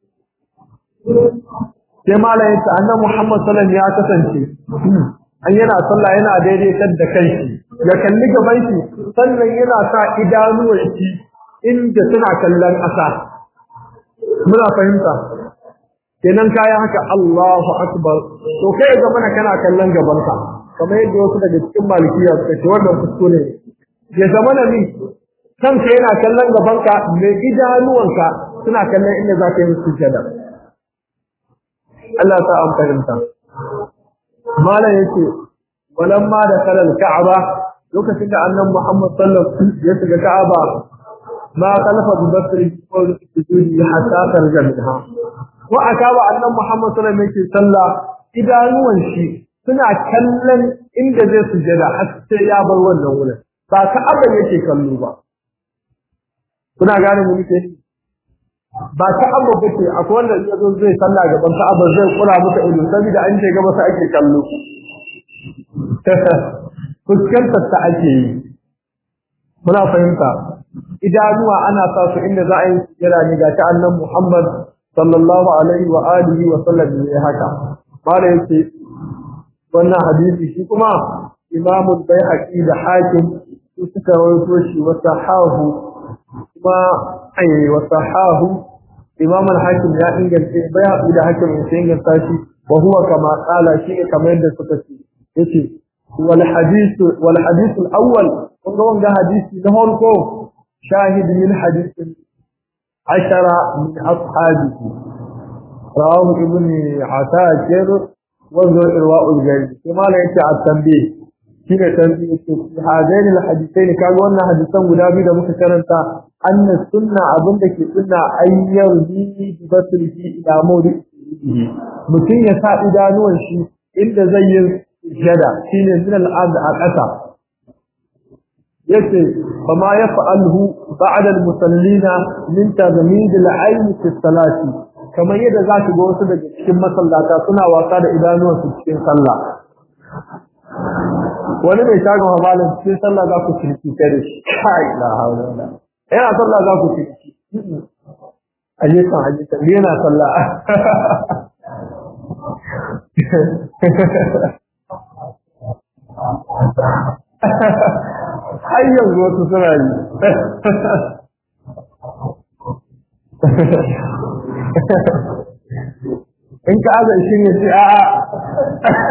sai malam yace annabi Muhammad sallallahu alaihi ya kasance an yana sallah yana daidaitar da kanshi ya kalli gaban shi sannan yana sa idanuwan shi inda suna kallon ƙasa muna fahimta kenan kayan haka Allahu akbar to kai ga mana kana kallon gabanka kamar yadda wasu daga cikin malikiya suka ce wannan kuskure ya zama na min kanka yana kallon gabanka mai idanuwanka suna kallon inda za ka yi musu jada Allah ta an fahimta malam yake walamma da kalal ka'aba lokacin da annabi Muhammad sallallahu alaihi wasallam ya shiga ka'aba ma kalfa bi basri ko sujudi hatta tarja minha wa akaba annabi Muhammad sallallahu alaihi wasallam yake sallah idanuwan shi suna kallon inda zai sujada har sai ya bar wannan wurin ba ka'aba yake kallo ba kuna gane mu nake ba ka'aba bace akwai wanda ya zo zai sallah gaban ka'aba zai kura maka ido saboda an ce gaba sai ake kallo fuskantar ta ake yi muna fahimta idanuwa ana sa su inda za a yi sujada ne ga ta annan Muhammad sallallahu alaihi wa alihi wa sallam ne haka mala yace wannan hadisi shi kuma Imam Baihaqi da Hakim su suka rawaito shi wa sahahu kuma ai wa sahahu Imam al-Hakim ya inganta Baihaqi da Hakim sun inganta shi wa huwa kama qala shi kamar yadda suka ce yace wal hadith wal hadith al-awwal kun ga wanga hadisi na farko shahid min hadith ashara min ashabihi rawahu ibn asakir wa irwa'ul jari kuma la yace at-tanbih shine tanbih yace hadain al-hadithain kaga wannan hadisan guda biyu da muka karanta anna sunna abin da ke sunna ayyar bi basrihi ila mawdi mutum ya sa idanuwan shi inda zai yi jada shine min al-ard a ƙasa yace fama yaf'alhu ba'da al-musallina min tazmid al-ayn fi salati kamar yadda zaka ga wasu daga cikin masallata suna wasa da idanuwan su cikin sallah wani mai shagon hamalin cikin sallah za ku cirki kare shi kai la hawla wala yana sallah za ku cirki ayyukan ayyukan yana sallah har yanzu wasu suna yi in ka azan shi ne sai a'a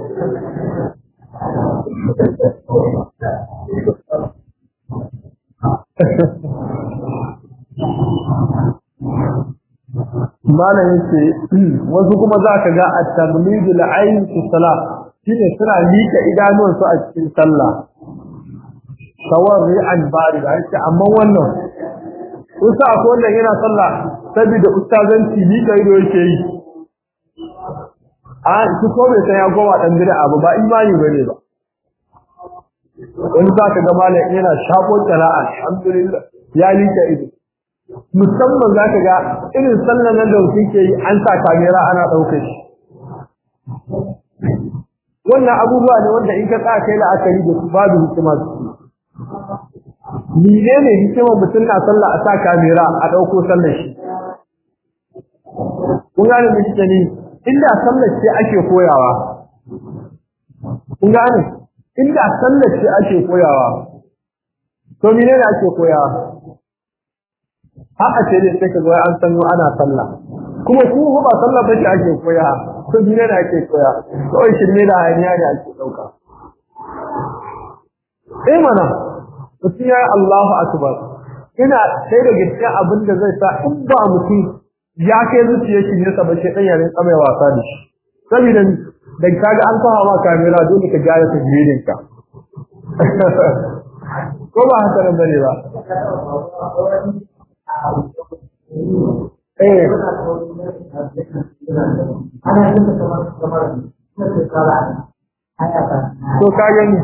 malam yace wasu kuma za ka ga at-taghlidu al-ayn fi salat shine suna lika idanuwan su a cikin sallah tawarri'an bari da yake amma wannan usa akwai wannan yana sallah saboda ustazanci lika ido yake yi a shi ko bai san ya goma dan bid'a abu ba imani bane ba wani za ka ga malam yana shafo qira'a alhamdulillah ya lika ido musamman za ka ga irin sallan nan da mutum ke yi an sa kamera ana ɗaukar shi wannan abubuwa ne wanda in ka tsaya kai la'akari da su babu hikima su Mene ne hikimar mutum na sallah a sa kamera a ɗauko sallar shi kun gane mu kike ni inda sallar ce ake koyawa kun gane inda sallar ce ake koyawa to mene ne ake koyawa haka ce ne sai ka zo an san ana sallah kuma ku ba sallah bace ake koya ko dine da ake koya kawai shirme da hayaniya ne ake dauka eh mana mutum ya Allahu akbar ina sai da gaskiya abin da zai sa in ba mutum ya kai zuciyar shi ne saboda shi dan yare tsamai wasa da shi saboda da kaga an kawo ma kamera dole ka gyara tajwidin ka ko ba haka nan bane ba Eh. To ka gani.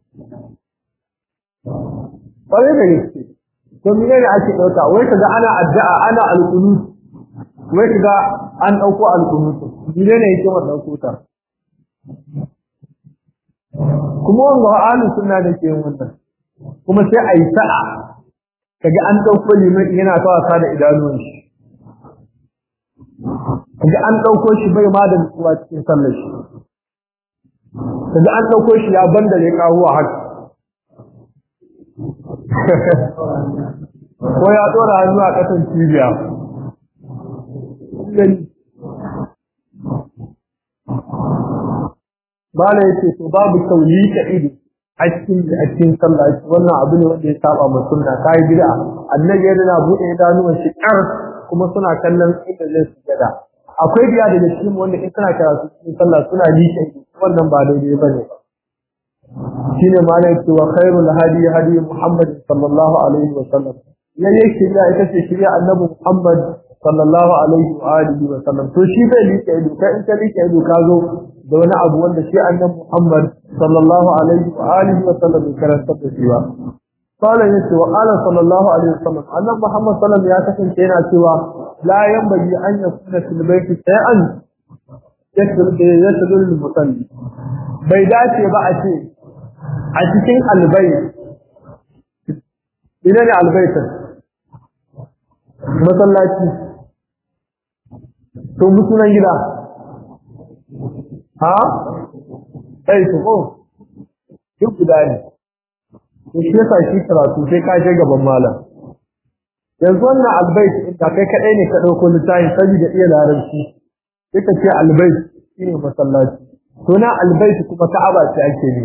Ƙwarai da gaske. To mene ne ake ɗauka? Wai kaga ana addu'a ana alƙunut. Wai kaga an ɗauko alƙunut. Mene ne yake wannan ɗauko ta? Kuma wanda ahlus sunna da ke yin wannan. Kuma sai a yi sa'a kaga an dauko liman yana ta wasa da idanuwan shi kaga an dauko shi bai ma da nutsuwa cikin sallar shi kaga an dauko shi ya bandare kawuwa haka ko ya dora hannu a ƙasan cibiya Bala yake to babu sauli ta ido a cikin a cikin sallah wannan abu ne wanda ya saba ma sunna kai bid'a annabi yana bude idanuwan shi kar kuma suna kallon inda zai sujada akwai biya daga cikin wanda in suna karatu cikin sallah suna liƙe wannan ba daidai bane ba shine malai yake wa khairul hadi hadi Muhammad sallallahu alaihi wa sallam yayin shirya ita ce shirya annabi Muhammad sallallahu alaihi wa alihi wa sallam to shi bai liƙe ido kai in ka liƙe ido ka zo da wani abu wanda shi annabi Muhammad sallallahu alaihi wa alihi wa sallam ya karanta da shi ba qala yace wa qala sallallahu alaihi wa sallam annabi Muhammad sallallahu ya kasance yana cewa la yanbaghi an yakuna fil bayti shay'an yasdul yasdul musalli bai dace ba a ce a cikin albayt ina ne albaytin masallaci to mutunan gida ha sai to ko duk guda ne to shi yasa shi karatu sai ka je gaban malam yanzu wannan albayt inda kai kadai ne ka dauko littafi saboda iya larabci sai ka ce albayt shine masallaci to na albayt kuma ka'aba ce ake ne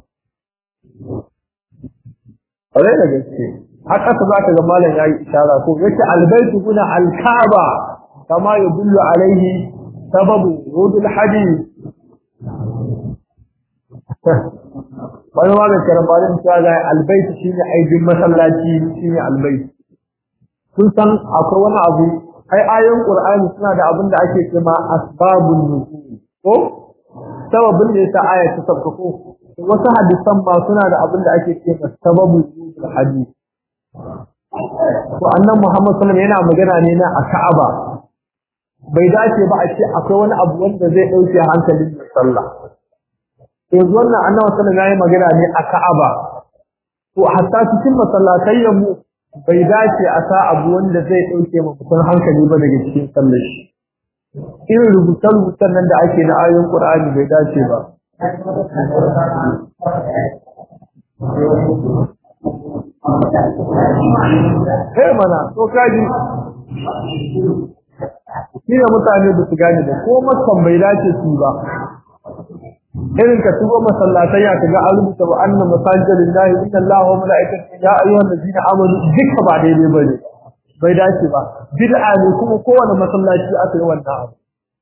Ƙwarai da gaske, haka ta za ka ga malam ya yi ishara ko yace albaitu kuna alkaba kama ya dullu alaihi sababu rudul hadith wani ma mai karambarin cewa ga albaitu shine aibin masallaci shine albaitu kun san akwai wani abu ai ayoyin qur'ani suna da abin da ake cewa asbabun nuzul ko sababin da yasa aya ta sabka ko wasu hadisan ma suna da abin da ake cewa sababun nuzul hadith to annan Muhammad sallallahu alaihi yana magana ne na a Ka'aba bai dace ba a ce akwai wani abu wanda zai dauke hankalin sallah yanzu wannan annabi sallallahu alaihi magana ne a Ka'aba to hatta cikin masallatai mu bai dace a sa abu wanda zai dauke ma mutum hankali ba daga cikin sallar shi irin rubutan rubutan nan da ake na ayoyin Qur'ani bai dace ba Eh mana to kaji shi ne mutane da su gane da ko makan bai dace su ba irin ka shigo masallatai ya kaga an rubuta wa anna masajidin lahi inna allaha wa malaikatahu ya ayyuhal ladina amanu duka ba daidai bane bai dace ba bid'a ne kuma kowane masallaci aka yi wannan abu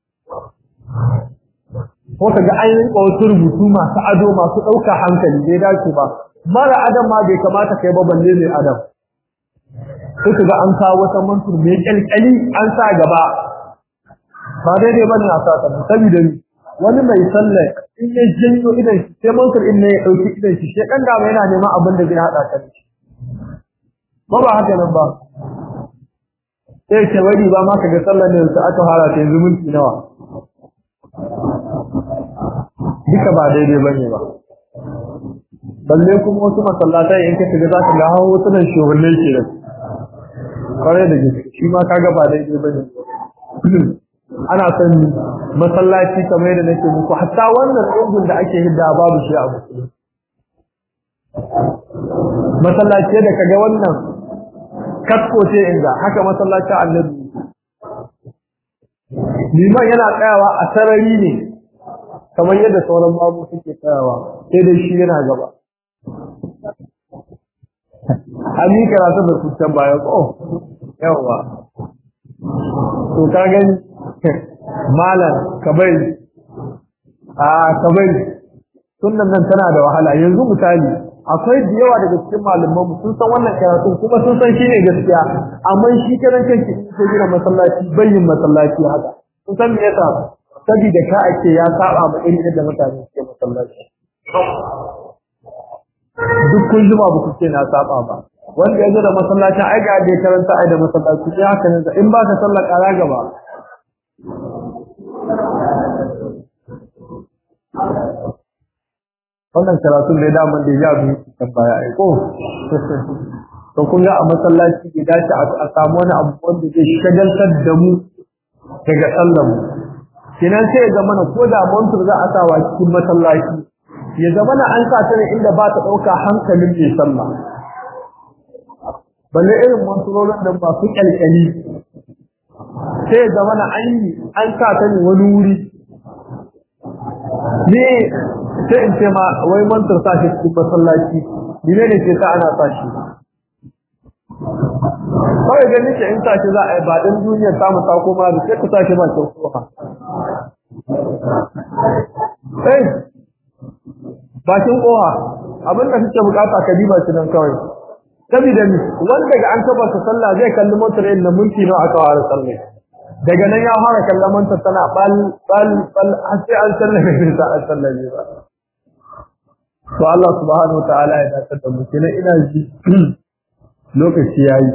ko kaga an yi wasu rubutu masu ado masu ɗauka hankali bai dace ba mara adam ma bai kamata kai ba balle mai adam sai kaga an kawo wata mantur mai kyalkyali an sa gaba ba daidai bane a sa ta saboda wani mai sallah in ya janyo idan shi sai mansur in ne ya dauki idan shi sai dan da yana neman abin da zai hada ka da shi ba ba haka nan ba sai ce wani ba ma kaga sallar ne da aka fara ta yanzu minti nawa duka ba daidai bane ba balle kuma wasu masallatai in ka shiga zaka ga hawo wasu nan shugabanni ke da kare da gaske shi ma kaga ba daidai bane ana son masallaci kamar yadda nake muku hatta wannan tsungun da ake hidda babu shi a musulmi masallaci da kaga wannan kasko ce inda haka masallacin annabi liman yana tsayawa a sarari ne kamar yadda sauran babu suke tsayawa sai dai shi yana gaba an yi karatu da kucan baya ko yawa to ka gani malam kabari a kabari sunan nan tana da wahala yanzu misali akwai da yawa daga cikin malaman mu sun san wannan karatu kuma sun san shine gaskiya amma shi karan kanki in ka gina masallaci bayyin masallaci haka kun san me yasa saboda ka ake ya saba ma irin yadda mutane suke masallaci duk kun jima ba ku ce na saba ba wanda ya zo da masallacin ai ga da karanta ai da masallaci sai haka ne in ba ka sallar kara gaba wannan karatun da daman da ya bi kan baya ai ko to kun ga a masallaci bai dace a samu wani abu wanda zai shagaltar da mu daga sallar mu kenan sai ya zama na ko da montur za a sawa cikin masallaci ya zama na an sa ta ne inda ba ta ɗauka hankalin mai sallah balle irin manturorin da masu kyalkyali sai ya zama na an yi an sa ta ne wani wuri ne sai in ce ma wai mantar sa shi cikin masallaci ne ne ce ta ana sa shi kawai gani ce in sa shi za a yi ba ɗan duniya samu ta koma da sai ka sa shi ba kyau kuma eh bakin kowa abin da kake bukata ka diba shi nan kawai saboda ni wanda ga an taba sa sallah zai kalli motar na mulki nawa aka fara sallah daga nan ya fara kallon motar tana bal bal bal har sai an sallame ne ta an sallame ba to Allah subhanahu wataala ya dace da mu kina ina ji lokaci yayi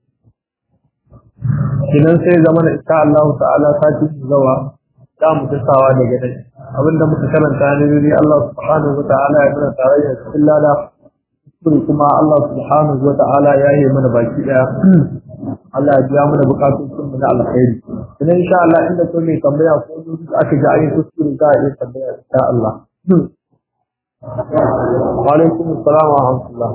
kinan sai zamana insha Allah ta'ala sati zawa za mu tasawa daga nan abinda muka karanta ne ne Allah subhanahu wataala ya mana tarayya cikin lada kuma kuma Allah subhanahu wataala ya yi mana baki daya Allah ya biya mana bukatun sun mu na alkhairi kuma insha Allah inda ko mai tambaya ko duk aka ga ayi kuskure ka yi tambaya insha Allah wa alaikum assalam wa rahmatullah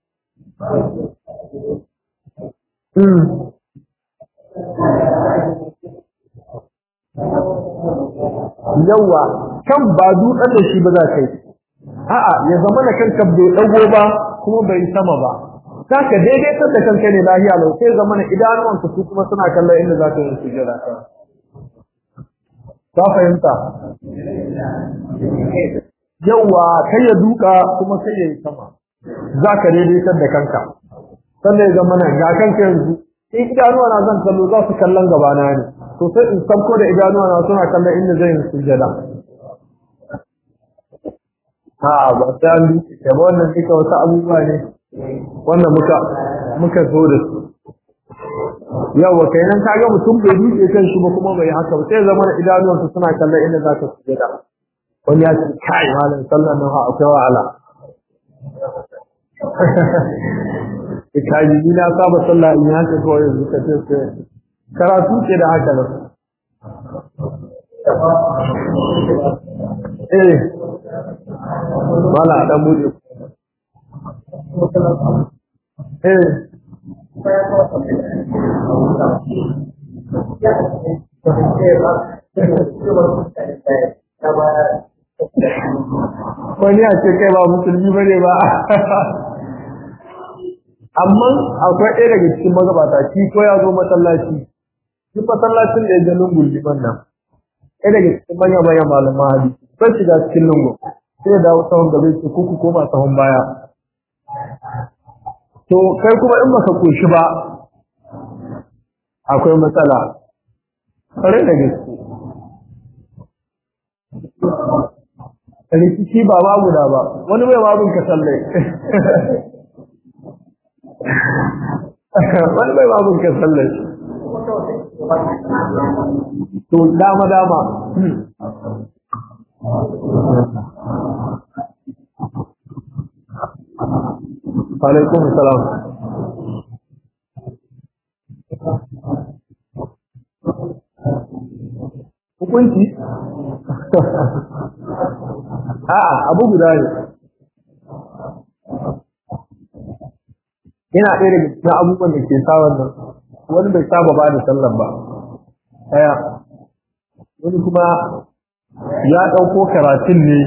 yawa kan ba dutsen da shi ba za ka yi a'a ya zama da kanka bai dago ba kuma bai sama ba za ka daidaitar da kanka ne lahiya lau sai zama na idanuwanka su kuma suna kallon inda za ka yi sujjada ka fahimta yawa kai ya duka kuma kai ya yi sama za ka daidaitar da kanka sannan ya zama na ga kanka yanzu in idanuwa na zan kallo za su kallon gabana ne to sai in sabko da idanuwa na suna kallon inda zai yi sujjada a ba sai an duke ba wannan duka wasu abubuwa ne wanda muka muka zo da su yawa kai nan kaga mutum bai duke kan shi ba kuma bai haka ba sai zama da idanuwansa suna kallon inda za ka sujjada wani ya ce kai malam sallan nan akwai wahala kaji ni na saba sallah in haka kawai yanzu ka ce karatu ce da haka nan eh wala dan bude eh wani a ce kai ba musulmi bane ba amma akwai ɗaya daga cikin magabata shi ko ya zo masallaci shi masallacin da ya ga lungun liman nan ɗaya daga cikin manya manya malaman hadisi sai shiga cikin lungun sai ya dawo sahun gaba ce ko ku koma sahun baya to kai kuma in baka koshi ba akwai matsala kare da gaske rikici ba babu da ba wani bai babun ka sallai wani bai babun ka sallai to dama dama alaikum salam hukunci a'a abu guda ne ina ɗaya daga cikin abubuwan da ke sa wannan wani bai saba ba da sallar ba ɗaya wani kuma ya ɗauko karatun ne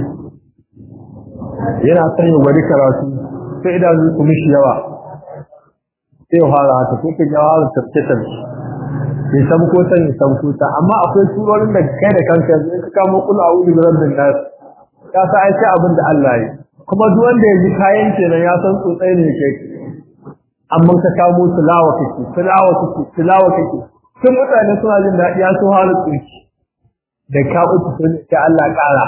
yana son ya gwani karatu sai idanu su mishi yawa sai ya fara haka sai ka ga fara tafkitar ya samu ko san ya samu ko amma akwai surorin da kai da kanka yanzu in ka kamo kula a wuri rabbin nas ka sa ai sai abin da Allah ya kuma duk wanda ya ji kayan kenan ya san tsotsai ne kai amma ka kamo tilawa kake tilawa kake tilawa kake sun mutane suna jin daɗi ya so halu tsoki da ka uku sun ce Allah ƙara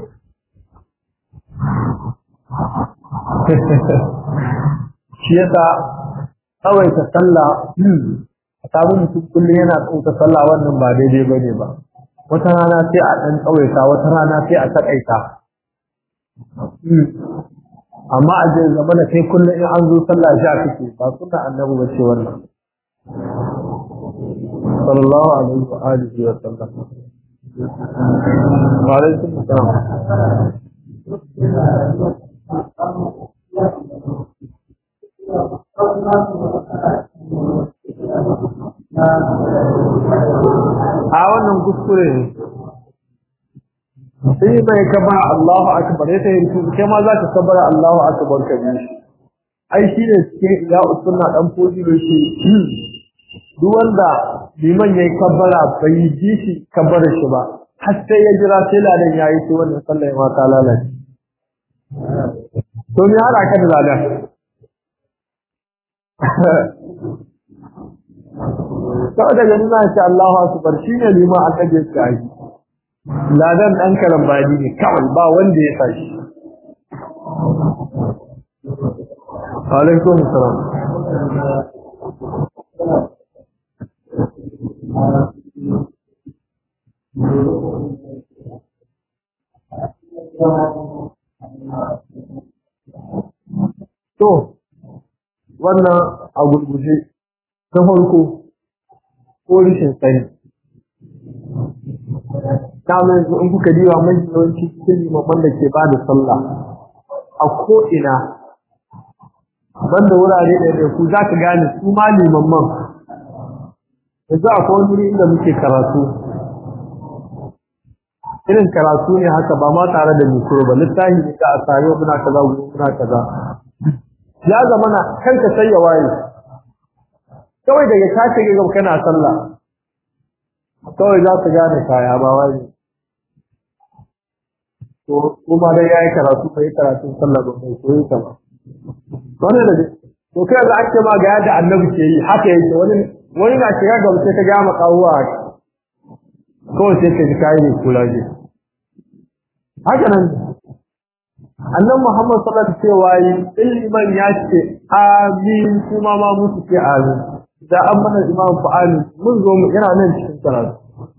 shi yasa kawai ta sallah a samu mutum kullum yana tsauta sallah wannan ba daidai ba ne ba wata rana sai a ɗan tsawaita wata rana sai a taƙaita amma a jin zama da kai kullum in an zo sallah sha kake ba suna annabi ba ce wannan sallallahu alaihi wa alihi wa sallam wa alaikum assalam a wannan kuskure ne sai mai kaba Allahu akbar ya tayi su kai ma za ka kabara Allahu akbar ka bi shi ai shi ne cikin ya usunna dan fodi da shi duk wanda liman yayi kabbara bai ji shi kabbara shi ba har sai ya jira sai ladan yayi sai wannan sallah ma ta lalace to me har aka da ladan kawai daga nuna shi Allahu akbar shine liman aka je shi ai ladan dan karambani ne kawai ba wanda ya tashi alaikum salam to wannan a gurguje ta farko ko rishin sani kamar yanzu in kuka diba mai yawanci cikin limaman da ke bada sallah a ko'ina banda wurare da da ku za ka gane su ma limaman yanzu akwai wani wuri inda muke karatu irin karatu ne haka ba ma tare da mikro ba littafi ne ka a tare muna kaza muna kaza ya zama na kanka sai ya waye kawai daga ka ce ga kana sallah kawai za ka gane kaya ba waye to kuma dai yayi karatu bai karatu sallah ba mai koyi ta ba wannan da to kai ga ake ma ga yadda annabi ke yi haka yake wani wani na shiga ga sai ka ga ma kawuwa kawai sai ka ji kai ne kulaje haka nan annan Muhammad sallallahu alaihi wasallam cewa ilman ya ce amin kuma ma musu ce amin da an mana imam fa amin mun zo mu yana nan cikin karatu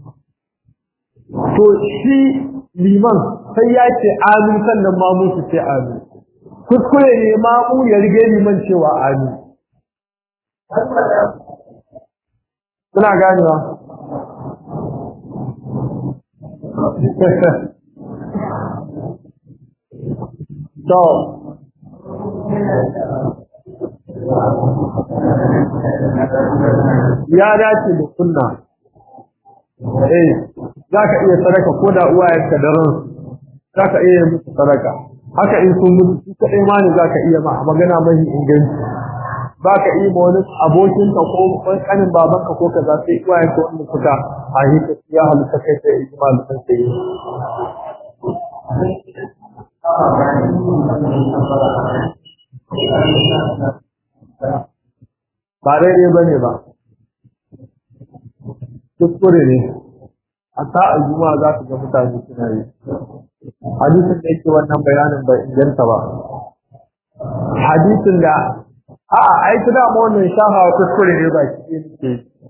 to shi liman sai ya ce amin sannan ma musu ce amin kuskure ne ma mu ya rige liman cewa amin kuna ganewa to ya dace da sunna eh zaka iya sadaka ko da uwayenka da ran zaka iya musu sadaka haka in sun mutu su kadai ma ne zaka iya ma magana mai inganci baka iya ma wani abokin ka ko kanin babanka ko kaza sai uwayenka wanda suka a hika ya halitta kai sai ijmal sun sai ba daidai ba ne ba kuskure ne a sa'ar juma'a za su ga mutane suna yi hadisin da yake wannan bayanin bai inganta ba hadisin da a'a ai ta dama wannan shahawa kuskure ne ba shi ne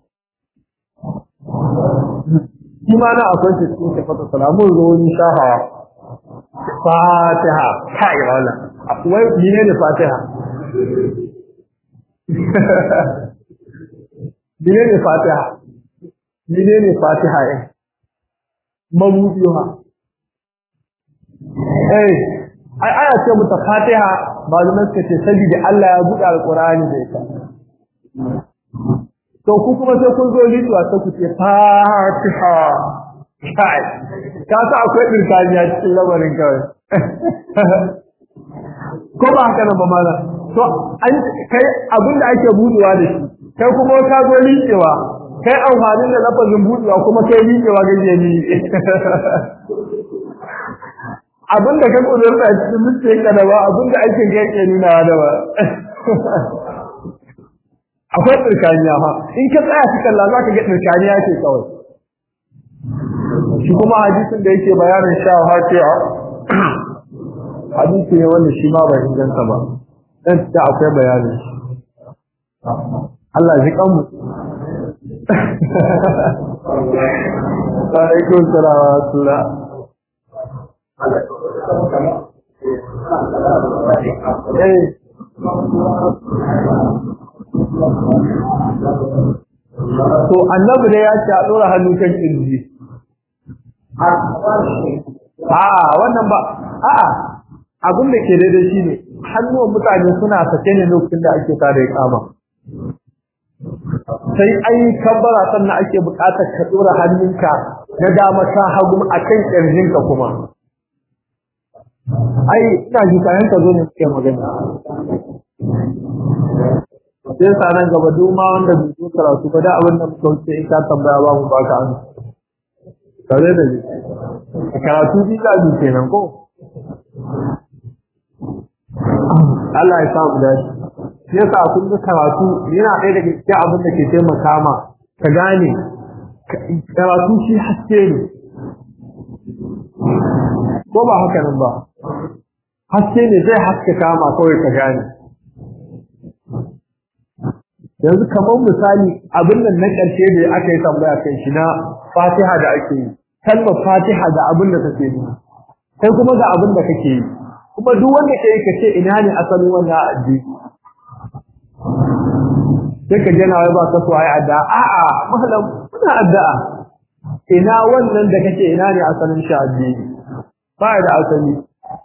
shi ma na akwai shi cikin tafata salamun zo wani shahawa fatiha kai wala wai ne ne fatiha ne ne fatiha ne ne fatiha eh mabudiha eh ai aya ce mu ta fatiha malaman suka ce saboda Allah ya buɗe alqur'ani da ita to ku kuma sai kun zo lituwa sai ku ce fatiha kai ka sa akwai dirkaniya cikin lamarin kawai ko ba haka nan ba mala to an kai abin da ake budewa da shi kai kuma ka zo liƙewa kai amfanin da lafazin budewa kuma kai liƙewa gaje ni abin da ka kudurta a cikin mutum ka da ba abin da ake gaje nuna da ba akwai tsirkaniya ma in ka tsaya cikin kalla za ka ga tsirkaniya ce kawai shi kuma hadisin da yake bayanin sha hatiya hadisi ne wanda shi ma bai inganta ba dan ta akwai bayanin shi Allah ji kanmu alaikum salam wa rahmatullah eh to annabi ne ya ce a dora hannu kan kirji A'a wannan ba a'a abin da ke daidai shine hannuwan mutane suna sake ne lokacin da ake tada ya kama sai an yi kabbara sannan ake buƙatar ka ɗora hannunka na dama ta hagu a kan ƙirjinka kuma ai ina ji kayan ka zo ne suke magana sai sa nan gaba duk ma wanda bai zo karatu ba da abin da muka wuce in ka tambaya ba mu baka an kare da ji karatu bi za ji kenan ko Allah ya sa mu dace shi yasa kun ga karatu yana ɗaya daga cikin abin da ke taimaka ma ka gane karatu shi haske ne ko ba haka nan ba haske ne zai haske kama kawai ka gane yanzu kamar misali abin nan na ƙarshe da aka yi tambaya kan shi na fatiha da ake yi kalmar fatiha da abin da kake yi sai kuma da abin da kake yi kuma duk wanda ke yi ka ce ina ne asalin wannan addini sai ka jana wai ba ka so ai addu'a a'a mahalam kuna addu'a ina wannan da kake ina ne asalin shi addini ba da asali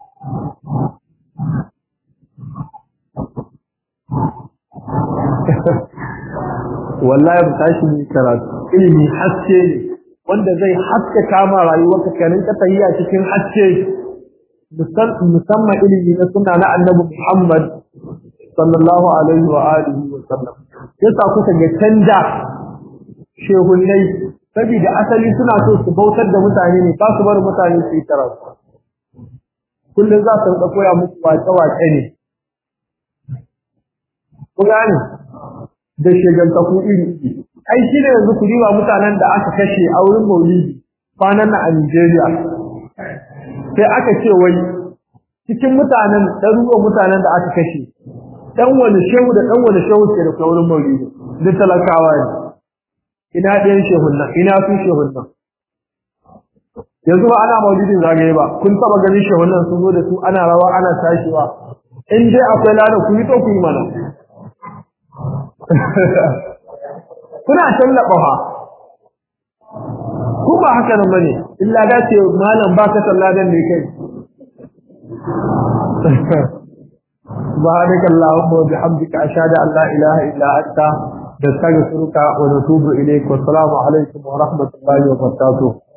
wallahi mu tashi mu karatu ilimi haske ne wanda zai haske kama rayuwarka ka rinka tahiya cikin haske musamman ilimi na sunna na annabi Muhammad sallallahu alaihi wa alihi wa sallam yasa kuka ga canja shehunnai saboda asali suna so su bautar da mutane ne ba su bar mutane su yi karatu kullum za su rinka koya muku wace-wace ne ku gane da shegantaku iri iri ai shi ne yanzu ku riba mutanen da aka kashe a wurin maulidi kwanan na a Nigeria sai aka ce wai cikin mutanen ɗaruruwan mutanen da aka kashe ɗan wani shehu da ɗan wani shehu ke da wurin maulidi duk talakawa ne ina ɗayan shehun nan ina su shehun nan yanzu ba ana maulidin zagaye ba kun taba ganin shehun nan sun zo da su ana rawa ana tashiwa in dai akwai lana ku yi to ku yi mana kuna tallaba fa ku ba haka nan bane illa da ce malam ba ka salladan ne kai سبحانك اللهم وبحمدك أشهد أن لا إله إلا أنت نستغفرك ونتوب إليك والسلام عليكم ورحمة الله وبركاته